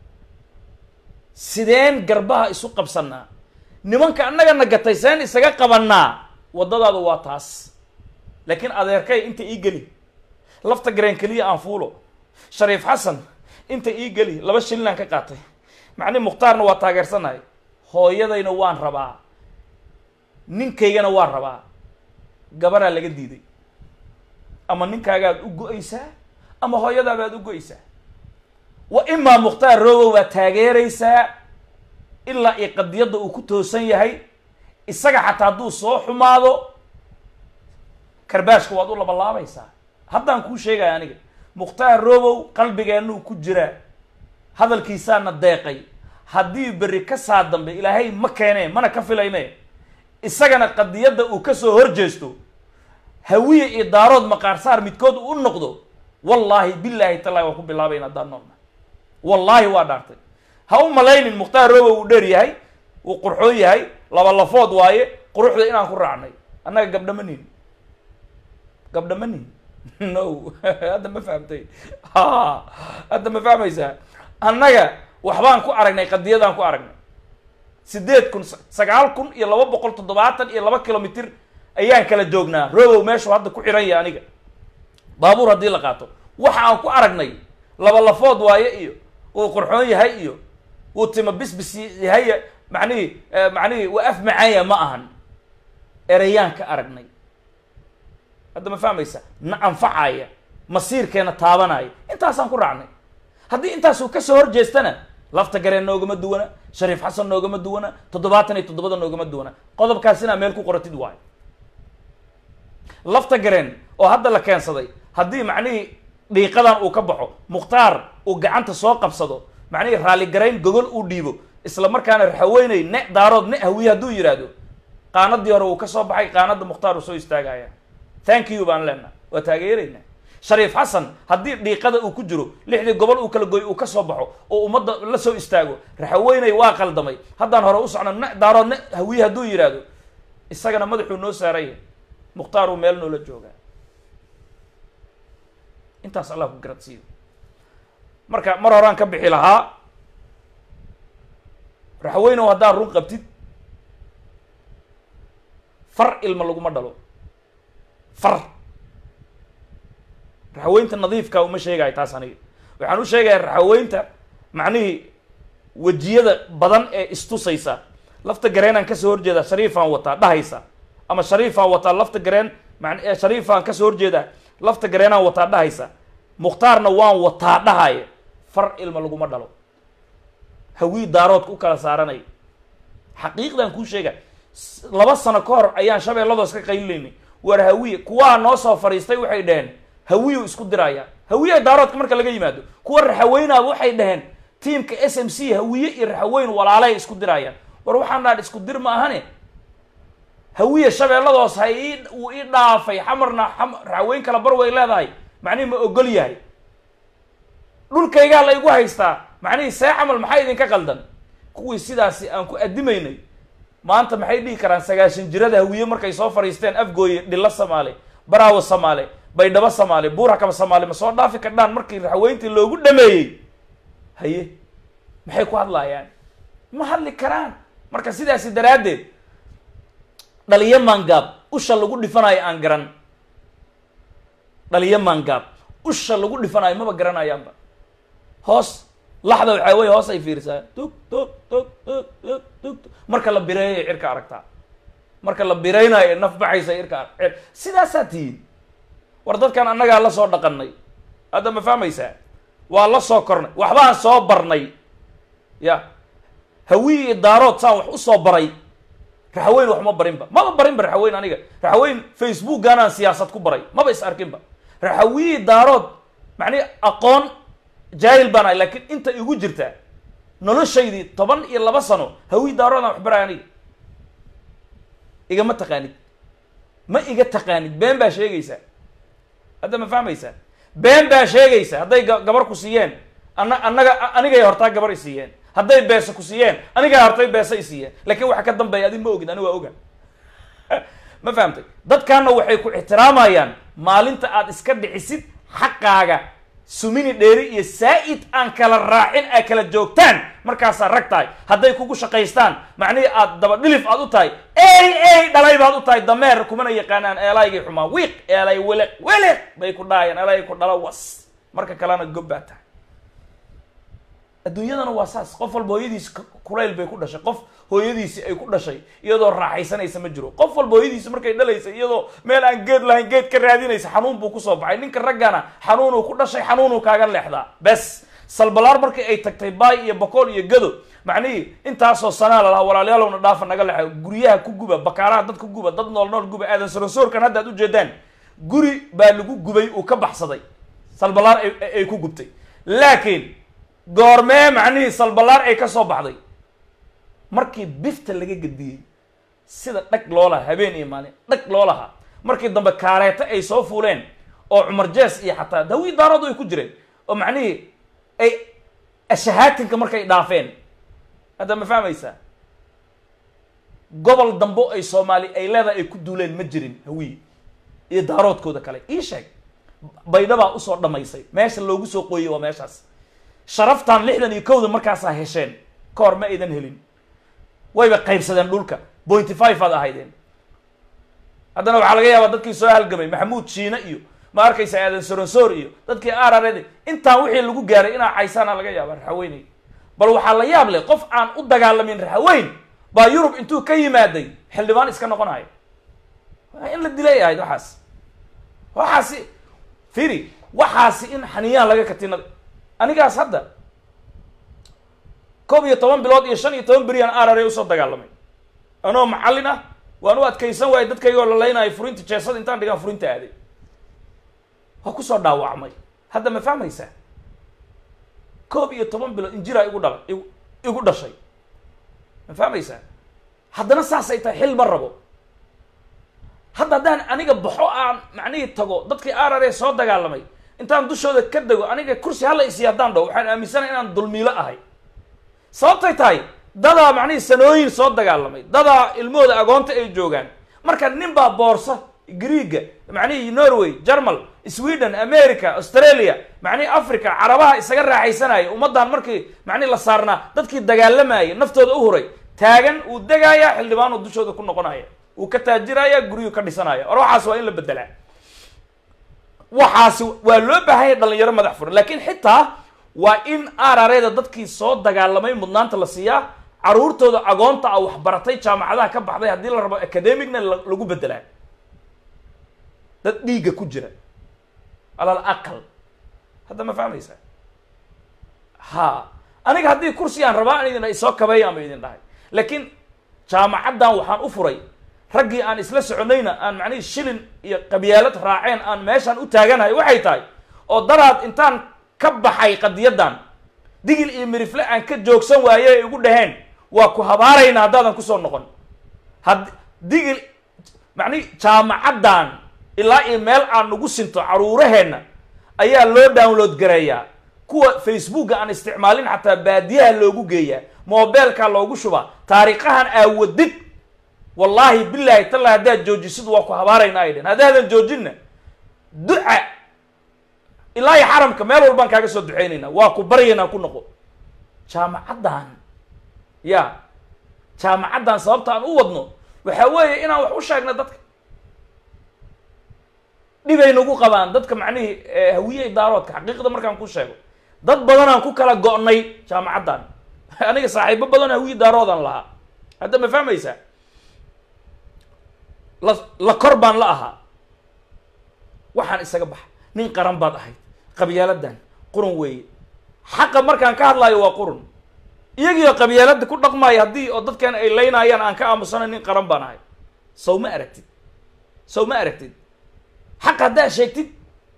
sideen garbaha isu qabsanaa nimanka annagana gatay seen isaga qabanaa waddadaadu waa taas laakiin adeerkay inta ii geli lafta gareen keliya aan fuulo shariif xasan inta ii geli laba shillinaan ka qaatay macni mukhtaarna waa taageersanahay hooyadayna waan rabaa ninkaygana waan rabaa gabaraa laga diiday ama ninkaagaad u go-aysaa ama hooyadaabaad u go-aysaa wa imaa mukhtaar robow baad taageeraysaa ilaa iyo qadiyadda uu ku toosan yahay isaga xataa hadduu soo xumaado karbaashka waad u labalaabaysaa haddaan kuu sheegaya aniga mukhtaar robow qalbigeennu ku jiraa hadalkiisaana deeqay haddii berri ka saa dambe ilaahay ma keenee mana ka filayne isagana qadiyadda uu kasoo horjeesto hawiye iyo daarood maqaarsaar midkood u noqdo wallaahi bilaahi tallahi waan ku bilaabayna haddaan noolna wallaahi waa dhaartay ha u malaynin mukhtaar robow uu dheer yahay uu qurxoon yahay laba lafood waaye quruxda inaan ku raacnay annaga gabdhama nin gabdhama nin no hadda ma fahamtay ha hadda ma fahmaysaa annaga waxbaan ku aragnay qadiyadaan ku aragnay sideed kun sagaal kun iyo laba boqol toddobaatan iyo laba kilomitr ayaan kala joognaa robow meeshuu hadda ku xiran yahay aniga baabuur haddii la qaato waxa aan ku aragnay laba lafood waaye iyo uu qurxoon yahay iyo uu tima bisbis yahay macnihii macnihii waa af macaanya ma ahan ereyaan ka aragnay hadda ma fahmaysa na anfacaya masiirkeena taabanaya intaasaan ku raacnay haddii intaasuu kasoo horjeestana lafta gareen noogama duwana shariif xasan noogama duwana toddobaatan iyo toddobada noogama duwana qodobkaas inaa meel ku qoratid waayo lafta gareen oo hadda la keensaday haddii macnihii dhiiqadan uu ka baxo mukhtaar uu gacanta soo qabsado macnihii raalligarayn gogol uu dhiibo isla markaana raxaweynay ne daarood ne hawiye hadduu yidhaahdo qaanadii hore uu ka soo baxay qaanada mukhtaar uu soo istaagaya thank you baan leenaha waa taageeraynaa shariif xasan haddii dhiiqada uu ku jiro lixdii gobol uu kala gooy uu ka soo baxo oo ummadda la soo istaago raxaweynay waa qaldamay haddaan hore u socno ne daarood ne hawiye hadduu yidhaahdo isagana madaxuu noo saaraya mukhtaar uu meel noola joogaa intaas allah ku garadsiiyo marka mar horaan ka bixi lahaa raxweynow haddaad run qabtid far ilma laguma dhalo far raxaweynta nadiifka uma sheegayo taas aniga waxaan u sheegaya raxaweynta macnihii wejiyada badan ee istusaysa lafta gareenaan kasoo horjeedaa shariifaan wataa dhahaysa ama shariifaan wataa lafta gareen man shariifaan kasoo horjeedaa lafta gareenaan wataa dhahaysa mukhtaarna waan wataa dhahaya far ilma laguma dhalo hawii daaroodka u kala saaranay xaqiiqdan kuu sheega laba sano ka hor ayaan shabeelladoos ka qaylilaynay war hawiye kuwaa noo soo fadhiistay waxay dhaheen hawiyu isku diraya hawiye daaroodka marka laga yimaado kuwa raxaweynaaba waxay dhaheen tiamka s m c hawiye iyo raxaweyn walaalay isku dirayaan war waxaan dhahan isku dir ma ahane hawiye shabeelladoos ha ii uu ii dhaafay xamarna raxaweyn kala bar way leedahay macnihi ma ogol yahay dhulkaygaa la igu haystaa macnihii see camal maxaa idinka qaldan kuwii sidaasi aan ku adimaynay maanta maxay dhihi karaan sagaashan jirada hawiye markay soo fadhiisteen afgooye dhilo samaale baraawo samaale baydhabo samaale buurakaba samaale ma soo dhaafi kardhaan markii raxweyntii loogu dhameeyey haye maxay ku hadlaayaan ma hadli karaan marka sidaasi daraaddeed dhaliyo maangaab usha lagu dhifanayo aan garan dhaliyo maangaab usha lagu dhifanayo maba garanayaanba hoos laxda waxaa wey hoos ay fiirisaa tug tug tug tug tug tug marka la bireeyo cirka aragtaa marka la biraynayo naf baxaysa irka cir sidaasaa tihiin war dadkan annagaa la soo dhaqanay hadda ma fahmaysaa waa la soo kornay waxbaan soo barnay ya hawiyi iyo daarood saan wax usoo baray raxaweyn wax ma barinba maba barinba raxaweyn aniga raxaweyn facebookgaanaan siyaasad ku baray maba is arkinba raxawiyi daarood macnihi aqoon jaahil baan ahay laakiin inta igu jirta noloshaydii toban iyo laba sano hawi daaroodaan waxbaray aniga igama taqaanid ma iga taqaanid been baa sheegaysaa hadda ma fahmaysaa been baa sheegaysa hadday ga- gabar ku siiyeen ana annaga anigay hortaa gabar i siiyeen hadday beese ku siiyeen anigay hortay beese i siiyeen laakiin waxa ka dambeeya adi ma ogid ani waa oga ma fahamtay dadkaana waxay ku ixtiraamayaan maalinta aad iska dhicisid xaqaaga sumini dheeri iyo saa-id aan kala raacin ay kala joogtaan markaasaa rag tahay hadday kugu shaqaystaan macnihii aad daba dhilif aad u tahay ey ey dhalay baad u tahay dameer kumana yaqaanaan eelaygay xumaa wiiq eelay wiliq wiliq bay ku dhahayaan eelay ku dhalo was marka kalena gob baa tahay adduunyadana waa saas qof walba hooyadiisi k- kulayl bay ku dhashay qof hooyadiisi ay ku dhashay iyadoo raaxaysanaysa ma jiro qof walba hooyadiisi markay dhalaysa iyadoo meel aan geed lahayn geed ka raadinaysa xanuun buu kusoo baxay ninka raggana xanuunuu ku dhashay xanuunuu kaaga leexdaa bes salbalaar markii ay tagtay baay iyo bakool iyo gado macnihii intaasoo sanaa la lahaa walaalyaalowna dhaafa naga leexa guryaha ku guba bakaaraha dad ku guba dad nool nool guba aadan saransoorkan hadda ad ujeedaan guri baa lagu gubay uu ka baxsaday salbalaar ay- ay ay ku gubtay laakiin goormee macnihii salbalaar ay ka soo baxday markii bifta laga gediyey sida dhag loo lahaa habeen iyo maalin dhag loo lahaa markii dambe kaareeto ay soo fuuleen oo cumar jees iyo xataa dawii daaradu ay ku jireen oo macnihii ay ashahaatinka markay dhaafeen hadda ma fahmaysaa gobol dambo ay soomaali ay leedahay ay ku duuleen ma jirin hawiye iyo daaroodkooda kale ii sheeg baydhabaa usoo dhamaysay meesha loogu soo qooyey waa meeshaas sharaftan lixdan iyo kowda markaasaa hesheen ka hor ma aydan helin wayba qaybsadeen dhulka pointy five aad ahaydeen haddana waxaa laga yaabaa dadkii soo halgamay maxamuud shiine iyo ma arkaysa aadan soronsoor iyo dadkii ararede intaan wixii lagu gaaray inaa caysaana laga yaaba raxaweynay bal waxaa la yaab leh qof aan u dagaalamin raxaweyn baa yurub intuu ka yimaaday xildhibaan iska noqonayo waa in la dilay ahayd waxaas waxaasi firi waxaasi in xaniyaan laga katinada anigaas hadda koob iyo toban bilood iyo shan iyo toban beriyaan arare usoo dagaalamay anoo macallin ah waan u adkaysan waayay dadkaygoo lalaynayo furinta jeesada intaan dhigaan furinta aaday waa kusoo dhaawacmay hadda ma fahmaysaa koob iyo toban bilood injiraa igu dhala igu igu dhashay ma fahmaysaa haddana saasay tahay xil ma rabo hadda haddaan aniga baxo aan macnihii tago dadkii arare soo dagaalamay intaan dushooda ka dego aniga kursi hala isiya haddaan dhaho waxaan aaminsanahay inaan dulmiilo ahay sababtay tahay dadaa macnihii sanooyin soo dagaalamay dadaa ilmahooda agoonta ay joogaan marka nin baa boorsa greega macnihii norway germal sweden america australia macnihii africa carabaha isaga raaxaysanaya ummaddan markii macnihi la saarnaa dadkii dagaalamayay naftooda u huray taagan uu degaaya xildhibaanuu dushooda ku noqonaya uu ka taajiraya guryuu ka dhisanaya or waxaas waa in la bedelaa waxaasi waa loo baahanya dhalinyaro madax furan laakiin xitaa waa in arareeda dadkii soo dagaalamay mudnaanta la siiyaa caruurtooda agoonta a waxbaratay jaamacadaha ka baxday haddii la rabo academicna la- lagu bedelaa dad dhiigga ku jira alal aqal hadda ma fahmaysaa ha aniga haddii kursi aan rabaa an idin isoo kabeeya ama idin dhahay laakiin jaamacaddan waxaan u furay raggii aan isla soconayna aan macnihii shilin iyo qabyaalad raaceen aan meeshaan u taaganahay waxay tahay oo daraad intaan ka baxay qadiyaddan digil iyo mirifle aan ka joogsan waaye ay igu dhaheen waa ku habaarayna haddaadan kusoo noqon had digil macnihi jaamacaddan ilaa iyo meel aan nagu sinto caruuraheenna ayaa loo download gareeyaa kuwa facebooka aan isticmaalin xataa baadiyaha loogu geeyaa mobeelka loogu shubaa taariikhahan aawadid wallaahi bilaahi talla haddaad joojisid waa ku habaarayna ay dhehen haddaadan joojinna duca ilaa iyo xaramka meel walbaan kaaga soo duceynaynaa waa ku baryaynaa ku noqo jaamacaddan ya jaamacaddan sababta aan u wadno waxaa weeye inaan wax u sheegno dadka dhibay nagu qabaan dadka macnihii hawiye daaroodka xaqiiqda markaan ku sheego dad badanaan ku kala go'nay jaamacaddan aniga saaxiibo badan hawiye daaroodan lahaa hadda ma fahmaysaa la la kor baan la ahaa waxaan isaga baxa nin qaran baad ahayd qabyaaladan qurun weeye xaqa markaan ka hadlaayo waa qurun iyagiioo qabyaalada ku dhaqmaayo haddii oo dadkan ay laynayaan aan ka aamusana nin qaran baan ahay sow ma aragtid sow ma aragtid xaq haddaad sheegtid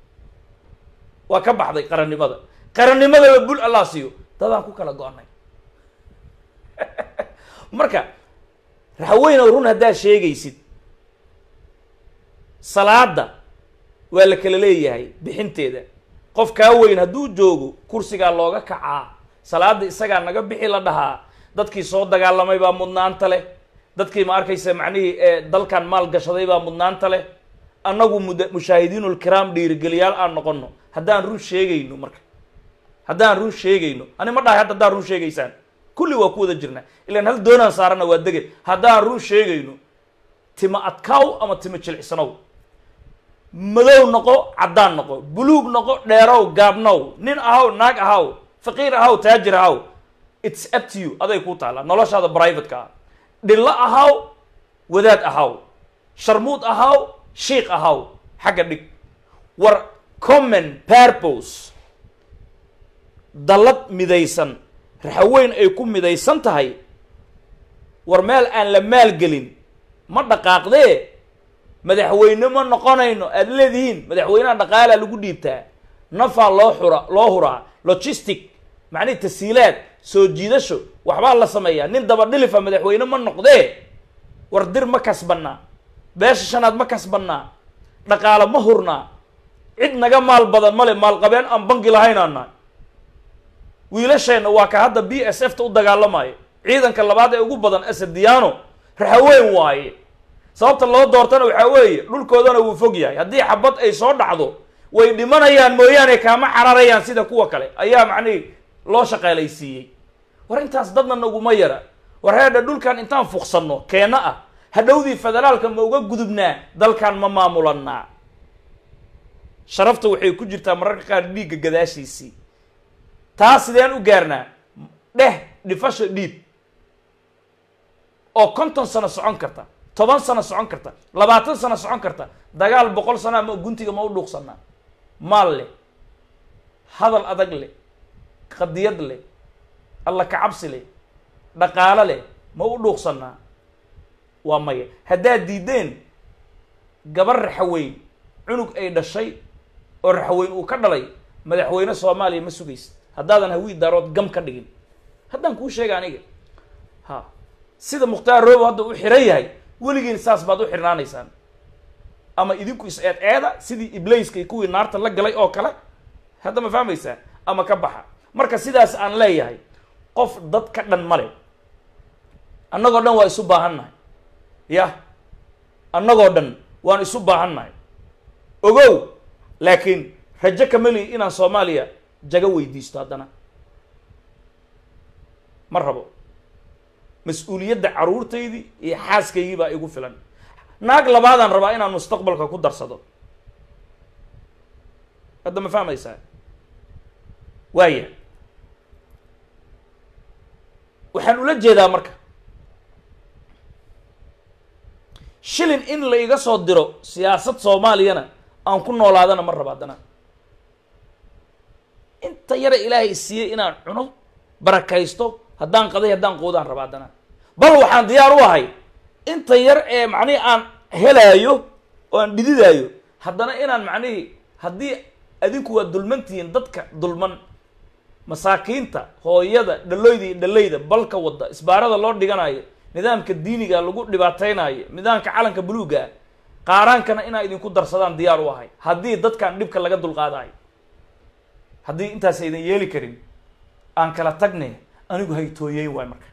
waa ka baxday qarannimada qarannimadaba bul allah siiyo dadaan ku kala go-nay marka raxweynow run haddaad sheegaysid salaada waa la kala leeyahay bixinteeda qof kaa weyn hadduu joogo kursigaa looga kacaa salaada isagaa naga bixi la dhahaa dadkii soo dagaalamay baa mudnaanta leh dadkii ma arkaysa macnihii ee dalkan maal gashaday baa mudnaanta leh annagu mud mushaahidiinulkiraam dhiirigeliyaal aan noqono haddaan run sheegayno marka haddaan run sheegayno ani ma dhahay hadda haddaan run sheegaysaan kulli waa ku wada jirnaa ilaan hal doonaan saarana waa dege haddaan run sheegayno tima adkaaw ama tima jilicsanow madow noqo caddaan noqo buluug noqo dheerow gaabnow nin ahaw naag ahaw faqiir ahaw taajir ahaw its up to you aday kuu taallaa noloshaada privateka ah dhillo ahaw wadaad ahaw sharmuud ahaw shiik ahaw xagga dhig war common purpose dallad midaysan raxaweyn ay ku midaysan tahay war meel aan la maalgelin ma dhaqaaqdee madaxweyne ma noqonayno aada leedihiin madaxweynaha dhaqaalaa lagu dhiibtaa nafaa loo xura loo huraa logistic macnihi tasiilaad soo jiidasho waxbaa la sameeyaa nin daba dhilifa madaxweyne ma noqdee war dir ma kasbannaa beesha shanaad ma kasbannaa dhaqaalo ma hurnaa cid naga maal badan male maalqabeen aan bangi lahaynaan nahay wiilasheenna waa ka hadda b s f ta u dagaalamayo ciidanka labaad ee ugu badan asadiyaano raxaweyn waaye sababta loo doortana waxaa weeye dhulkoodana wuu fog yahay haddii xabad ay soo dhacdo way dhimanayaan mooyaane kaama cararayaan sida kuwa kale ayaa macnihi loo shaqaalaysiiyey war intaas dadna naguma yara war heedha dhulkan intaan fuqsanno keenna ah hadhowdii federaalka ma uga gudubnaa dalkan ma maamulanaa sharafta waxay ku jirtaa mararka qaar dhiigga gadaashiisii taa sideen u gaarnaa dheh dhifasha dhiib oo konton sano socon karta toban sano socon karta labaatan sano socon karta dagaal boqol sano ama guntiga ma u dhuuqsanaa maal leh hadal adag leh qadiyad leh alla kacabsi leh dhaqaalo leh ma u dhuuqsanaa waa maya haddaad diideen gabar raxaweyn cunug ay dhashay oo raxaweyn uu ka dhalay madaxweyne soomaaliya ma sugaysid haddaadan hawii daarood gam ka dhigin haddaan kuu sheega aniga ha sida mukhtaar roobo hadda u xiran yahay weligiin saas baad u xirnaanaysaan ama idinku is eed eeda sidii iblaiska iyo kuwii naarta la galay oo kale hadda ma fahmaysaa ama ka baxa marka sidaas aan leeyahay qof dad ka dhan male annagoo dhan waa isu baahannahay yah annagoo dhan waan isu baahannahay ogow laakiin rajo kameli inaan soomaaliya jago weydiisto haddana ma rabo mas-uuliyadda caruurtaydii iyo xaaskaygii baa igu filan naag labaadaan rabaa inaan mustaqbalka ku darsado hadda ma fahmaysaa waaya waxaan ula jeedaa marka shilin in la iga soo diro siyaasad soomaaliyana aan ku noolaadana ma raba haddana inta yara ilaahay siiyey inaan cuno barakaysto haddaan qaday haddaan quudaan raba haddana bal waxaan diyaar u ahay inta yar ee macnihii aan helaayo oo aan dhididaayo haddana inaan macnihii haddii adinku waa dulmantihiin dadka dulman masaakiinta hooyada dhaloyda iyo dhalayda balka wadda isbaarada loo dhiganayo nidaamka diiniga lagu dhibaateynayo nidaamka calanka buluuga ah qaaraankana inaa idinku darsadaan diyaar u ahay haddii dadkan dhibka laga dulqaadayo haddii intaas aydan yeeli karin aan kala tagne anigu haytooyeyn waay marka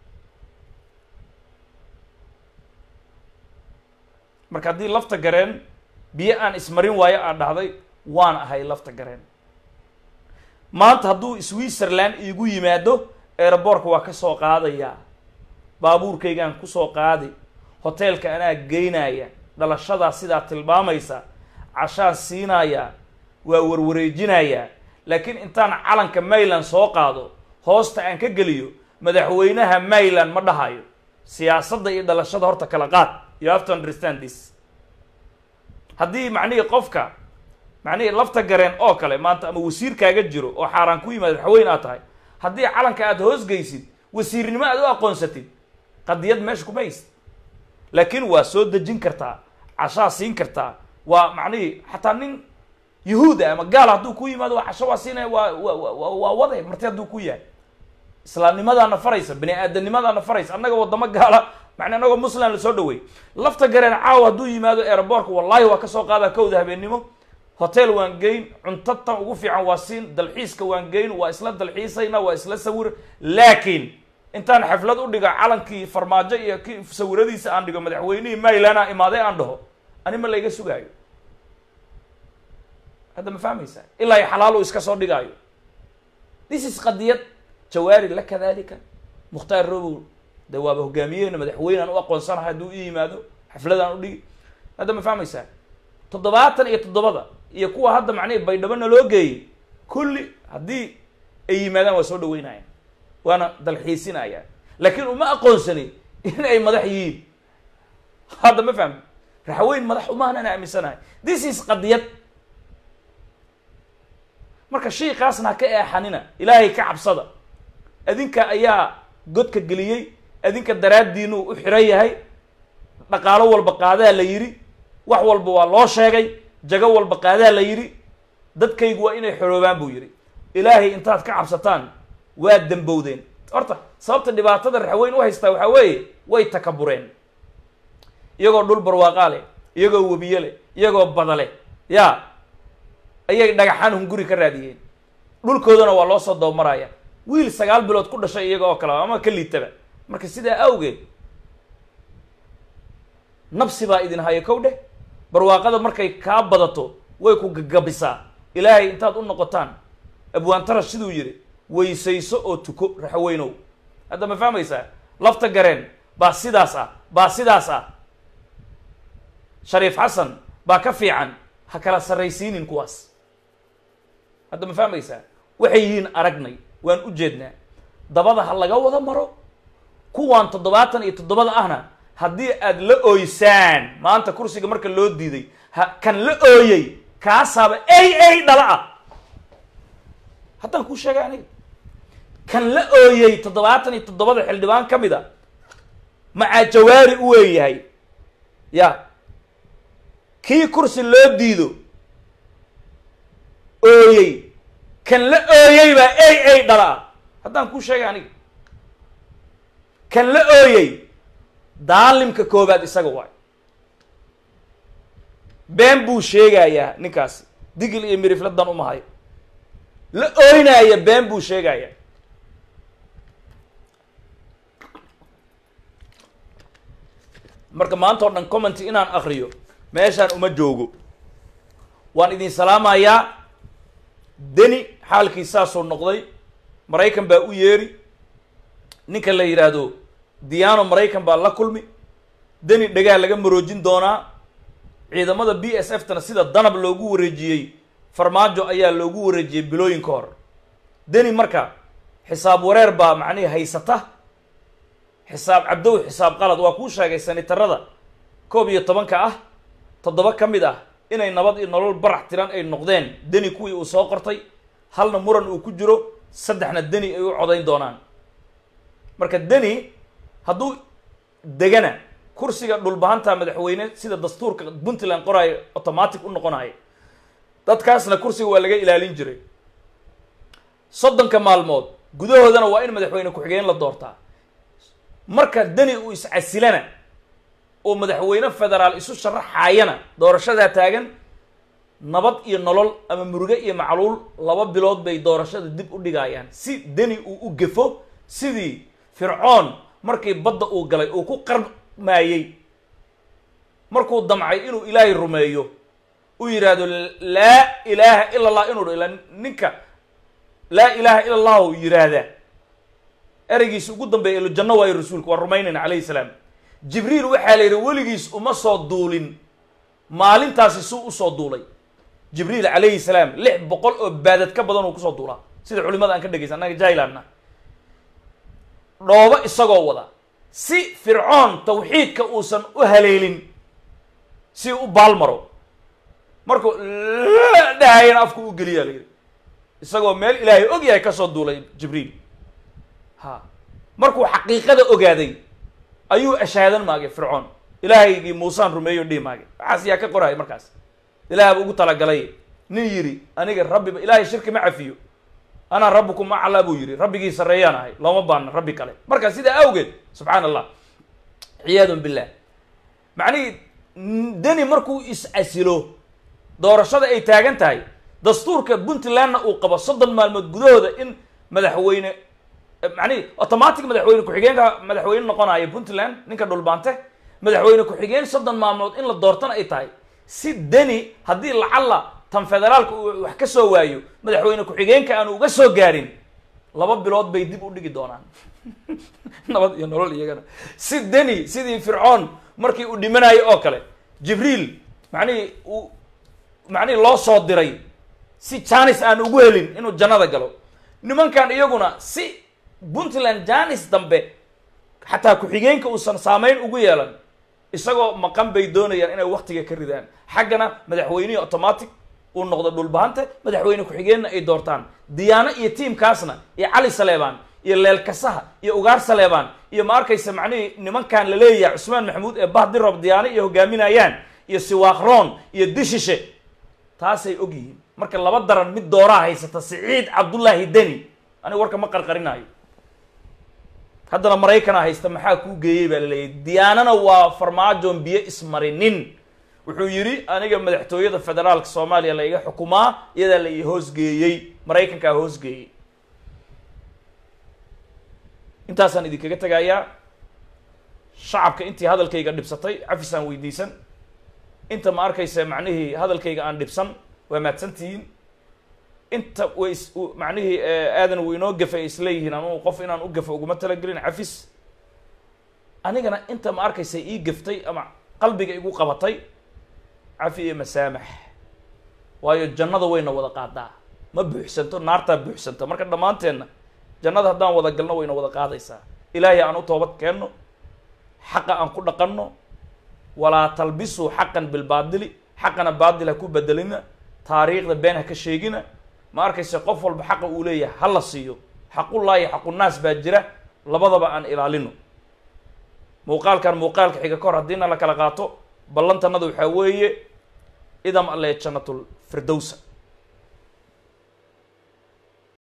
marka haddii lafta gareen biyo aan ismarin waayo aad dhahday waan ahay lafta gareen maanta hadduu switzerland iigu yimaado aeroboortka waa ka soo qaadayaa baabuurkaygaan kusoo qaadi hoteelka anaa geynaya dhalashadaa sidaa tilmaamaysa cashaan siinayaa waa warwareejinayaa laakiin intaan calanka mayland soo qaado hoosta aan ka geliyo madaxweynaha mayland ma dhahayo siyaasadda iyo dhalashada horta kala qaad you have to understand this haddii macnihii qofka macnihii lafta gareen oo kale maanta ama wasiirkaaga jiro oo xaaraan ku yimaado madaxweyne aad tahay haddii calanka aada hoosgeysid wasiirnimo aad u aqoonsatid qadiyad meesha kuma haysid laakiin waa soo dejin kartaa cashaa siin kartaa waa macnihii xataa nin yahuud ah ama gaal hadduu ku yimaado waa casho waa siinaya waa wa wa waa wade marti hadduu ku yahay islaamnimadaana faraysa bani aadamnimadaana faraysa annaga wadamo gaala macna anagoo muslim la soo dhaweey lafta gareen caawa hadduu yimaado aeroboortka wallahi waa kasoo qaadaa kowda habeennimo hotel waan geyn cunto tan ugu fiican waa siin dalxiiska waan geyn waa isla dalxiisayna waa isla sawir laakiin intaan xaflad u dhigo calankii farmaajo iyo ki sawiradiisa aan dhigo madaxweynihii maylana imaaday aan dhaho ani ma layga sugaayo hadda ma fahmaysaa ilaa i xalaal uu iska soo dhigaayo this is qadiyad jawaari la kadalika mukhtaar robow de waaba hogaamiyehena madaxweyne aan u aqoonsanahay hadduu i yimaado xafladaan u dhigi hadda ma fahmaysaa toddobaatan iyo toddobada iyo kuwa hadda macnihi baydhabo naloo geeyey kulli haddii ay yimaadaan waa soo dhaweynayaan waana dalxiisinayaan laakiin uma aqoonsanin in ay madax yihiin hadda ma fahmi raxweyn madax umaanan aaminsanahay this is qadiyad marka shiikaasna ha ka eexanina ilaahay ka cabsada adinka ayaa godka geliyey adinka daraaddiinuu u xiran yahay dhaqaalo walba qaadaa la yidhi wax walba waa loo sheegay jago walba qaadaa la yidhi dadkaygu waa inay xoroobaan buu yidhi ilaahay intaad ka cabsataan waa dambowdeen horta sababta dhibaatada raxweyn u haystaa waxaa weeye way takabureen iyagoo dhul barwaaqaa leh iyagoo webiye leh iyagoo bada leh ya ayay dhagaxaan hunguri ka raadiyeen dhulkoodana waa loo soo dabamaraya wiil sagaal bilood ku dhashay iyaga oo kale ama ka liitaba marka sidaa awgeed nabsi baa idin hayo kow dheh barwaaqada markay kaa badato way ku gagabisaa ilaahay intaad u noqotaan abwaantarash siduu yidhi weysayso oo tuko raxweynow hadda ma fahmaysaa lafta gareen baa sidaas ah baa sidaas ah shariif xasan baa ka fiican ha kala sarraysiinin kuwaas hadda ma fahmaysaa waxay yihiin aragnay waan u jeednaa dabada ha laga wada maro kuwaan toddobaatan iyo toddobada ahna haddii aad la ooysaan maanta kursiga marka loo diiday ha kan la ooyey kaasaaba ey ey dhala ah haddaan kuu sheegay aniga kan la ooyey toddobaatan iyo toddobada xildhibaan ka mid a macaa jawaari u weeyahay ya kii kursi loo diido ooyey kan la ooyey baa ey ey dhala ah haddaan kuu sheegay aniga kan la ooyey daalimka koobaad isaga waay been buu sheegayaa ninkaasi digil iyo mirifladan umahayo la ooynaaya been buu sheegayaa marka maanta oo dhan commenty inaan akriyo meeshaan uma joogo waan idin salaamayaa deni xaalkii saasuu noqday maraykan baa u yeeri ninka la yidhaahdo diano maraykan baa la kulmi deni dhagaa laga maroojin doonaa ciidamada b s f tana sida danab loogu wareejiyey farmaajo ayaa loogu wareejiyey bilooyin ka hor deni marka xisaab wareer baa macnihii haysata xisaab cabdow xisaab qalad waa kuu sheegay sanitarada koob iyo tobanka ah toddoba ka mid ah inay nabad iyo nolol barax tiran ay noqdeen deni kuwii uu soo qortay halna muran uu ku jiro saddexna deni ay u codayn doonaan marka deni hadduu degana kursiga dhulbahanta madaxweyne sida dastuurka puntland qoraayo automatic u noqonayo dadkaasna kursiga waa laga ilaalin jiray soddonka maalmood gudahoodana waa in madaxweyne ku-xigeen la doortaa marka deni uu iscasilana oo madaxweyne federaal isu sharaxaayana doorashadaa taagan nabad iyo nolol ama muruge iyo macluul laba bilood bay doorashada dib u dhigayaan si deni uu u gefo sidii fircoon markii badda uu galay uu ku qarmaayey markuu damcay inuu ilaahay rumeeyo uu yidhaahdo laa ilaaha ila allah inuu ila ninka laa ilaaha ila allahu yidhaahdaa ereygiis ugu dambeeya ilo janno waayo rasuulku waa rumaynayna calayhi salaam jibriil waxaa la yidhi weligiis uma soo duulin maalintaasi suu usoo duulay jibriil calayhi salaam lix boqol oo baadad ka badan uu kusoo duulaa sida culimada aan ka dhegeysa annaga jailanna dhoobo isagoo wada si fircoon tawxiidka uusan u haleelin si u baalmaro markuu dhahayana afku u geliyaa la yidhi isagoo meel ilaahay og yahay kasoo duulay jibriil ha markuu xaqiiqada ogaaday ayuu ashaadan maagay fircoon ilaahaygii muusaan rumeeyo dhihi maagay waxaas yaa ka qoraya markaas ilaahaba ugu talagalay nin yidhi aniga rabbiba ilaahay shirki ma cafiyo anaa rabbukum aclaa buu yidhi rabbigii sarreeyaan ahay looma baana rabbi kale marka sidaa awgeed subxaan allah ciyaadun billah macnihii deni markuu is-asilo doorashada ay taagan tahay dastuurka puntlandna uu qabo soddon maalmood gudahooda in madaxweyne macnihi automatic madaxweyne ku-xigeenka madaxweyne noqonayo puntland ninka dhulbaante madaxweyne ku-xigeen soddon maalmood in la doortana ay tahay si deni haddii lacalla tan federaalka uu wax ka soo waayo madaxweyne ku-xigeenka aanu uga soo gaarin laba bilood bay dib u dhigi doonaan nabad iyo nolol iyagana si deni sidii fircoon markii uu dhimanayo oo kale jibriil macnihii uu macnihii loo soo diray si janis aan ugu helin inuu jannada galo nimankan iyaguna si puntland janis dambe xataa ku-xigeenka uusan saameyn ugu yeelan isagoo maqan bay doonayaan inay waktiga ka ridaan xaggana madaxweynihii automatic uu noqdo dhulbahante madaxweyne ku-xigeenna ay doortaan diyaano iyo tiimkaasna iyo cali saleebaan iyo leelkasaha iyo ugaar saleebaan iyo ma arkaysa macnihii nimankan la leeyahay cusmaan maxamuud ee bahdirob diyaano iyo hogaaminayaan iyo siwaakroon iyo dishishe taasay og yihiin marka laba daran mid dooraa haysata siciid cabdullaahi deni aniga warka ma qarqarinaayo haddana maraykana haysta maxaa kuu geeyey baa laleeyahy diyaanana waa farmaajoon biyo ismarinin wuxuu yidhi aniga madaxtooyada federaalka soomaaliya la iga xukumaa iyadaa la ii hoosgeeyey maraykankaa hoosgeeyey intaasaan idinkaga tegayaa shacabka intii hadalkayga dhibsatay cafisaan weydiisan inta ma arkaysa macnihii hadalkayga aan dhibsan waa mahadsantihiin inta way is macnihii aadan uu inoo gafa ay isleeyihiin anugu qof inaan u gafo uguma talagelin cafis anigana inta ma arkaysa ii gaftay ama qalbiga igu qabatay cafi iyo masaamax waayo jannada wayna wada qaadaa ma buuxsanto naartaa buuxsanto marka dhammaanteenna jannada haddaan wada galno wayna wada qaadaysaa ilaahay aan u toobad keenno xaqa aan ku dhaqanno walaa talbisuu xaqan bilbaadili xaqana baadil ha ku bedelina taariikhda been ha ka sheegina ma arkaysa qof walba xaqa uu leeyahay ha la siiyo xaqullaahi xaqunaas baa jira labadaba aan ilaalino muuqaalkan muuqaalka xiga ka hor haddiina la kala qaato ballantanada waxaa weeye idam alle jannatul firdowsa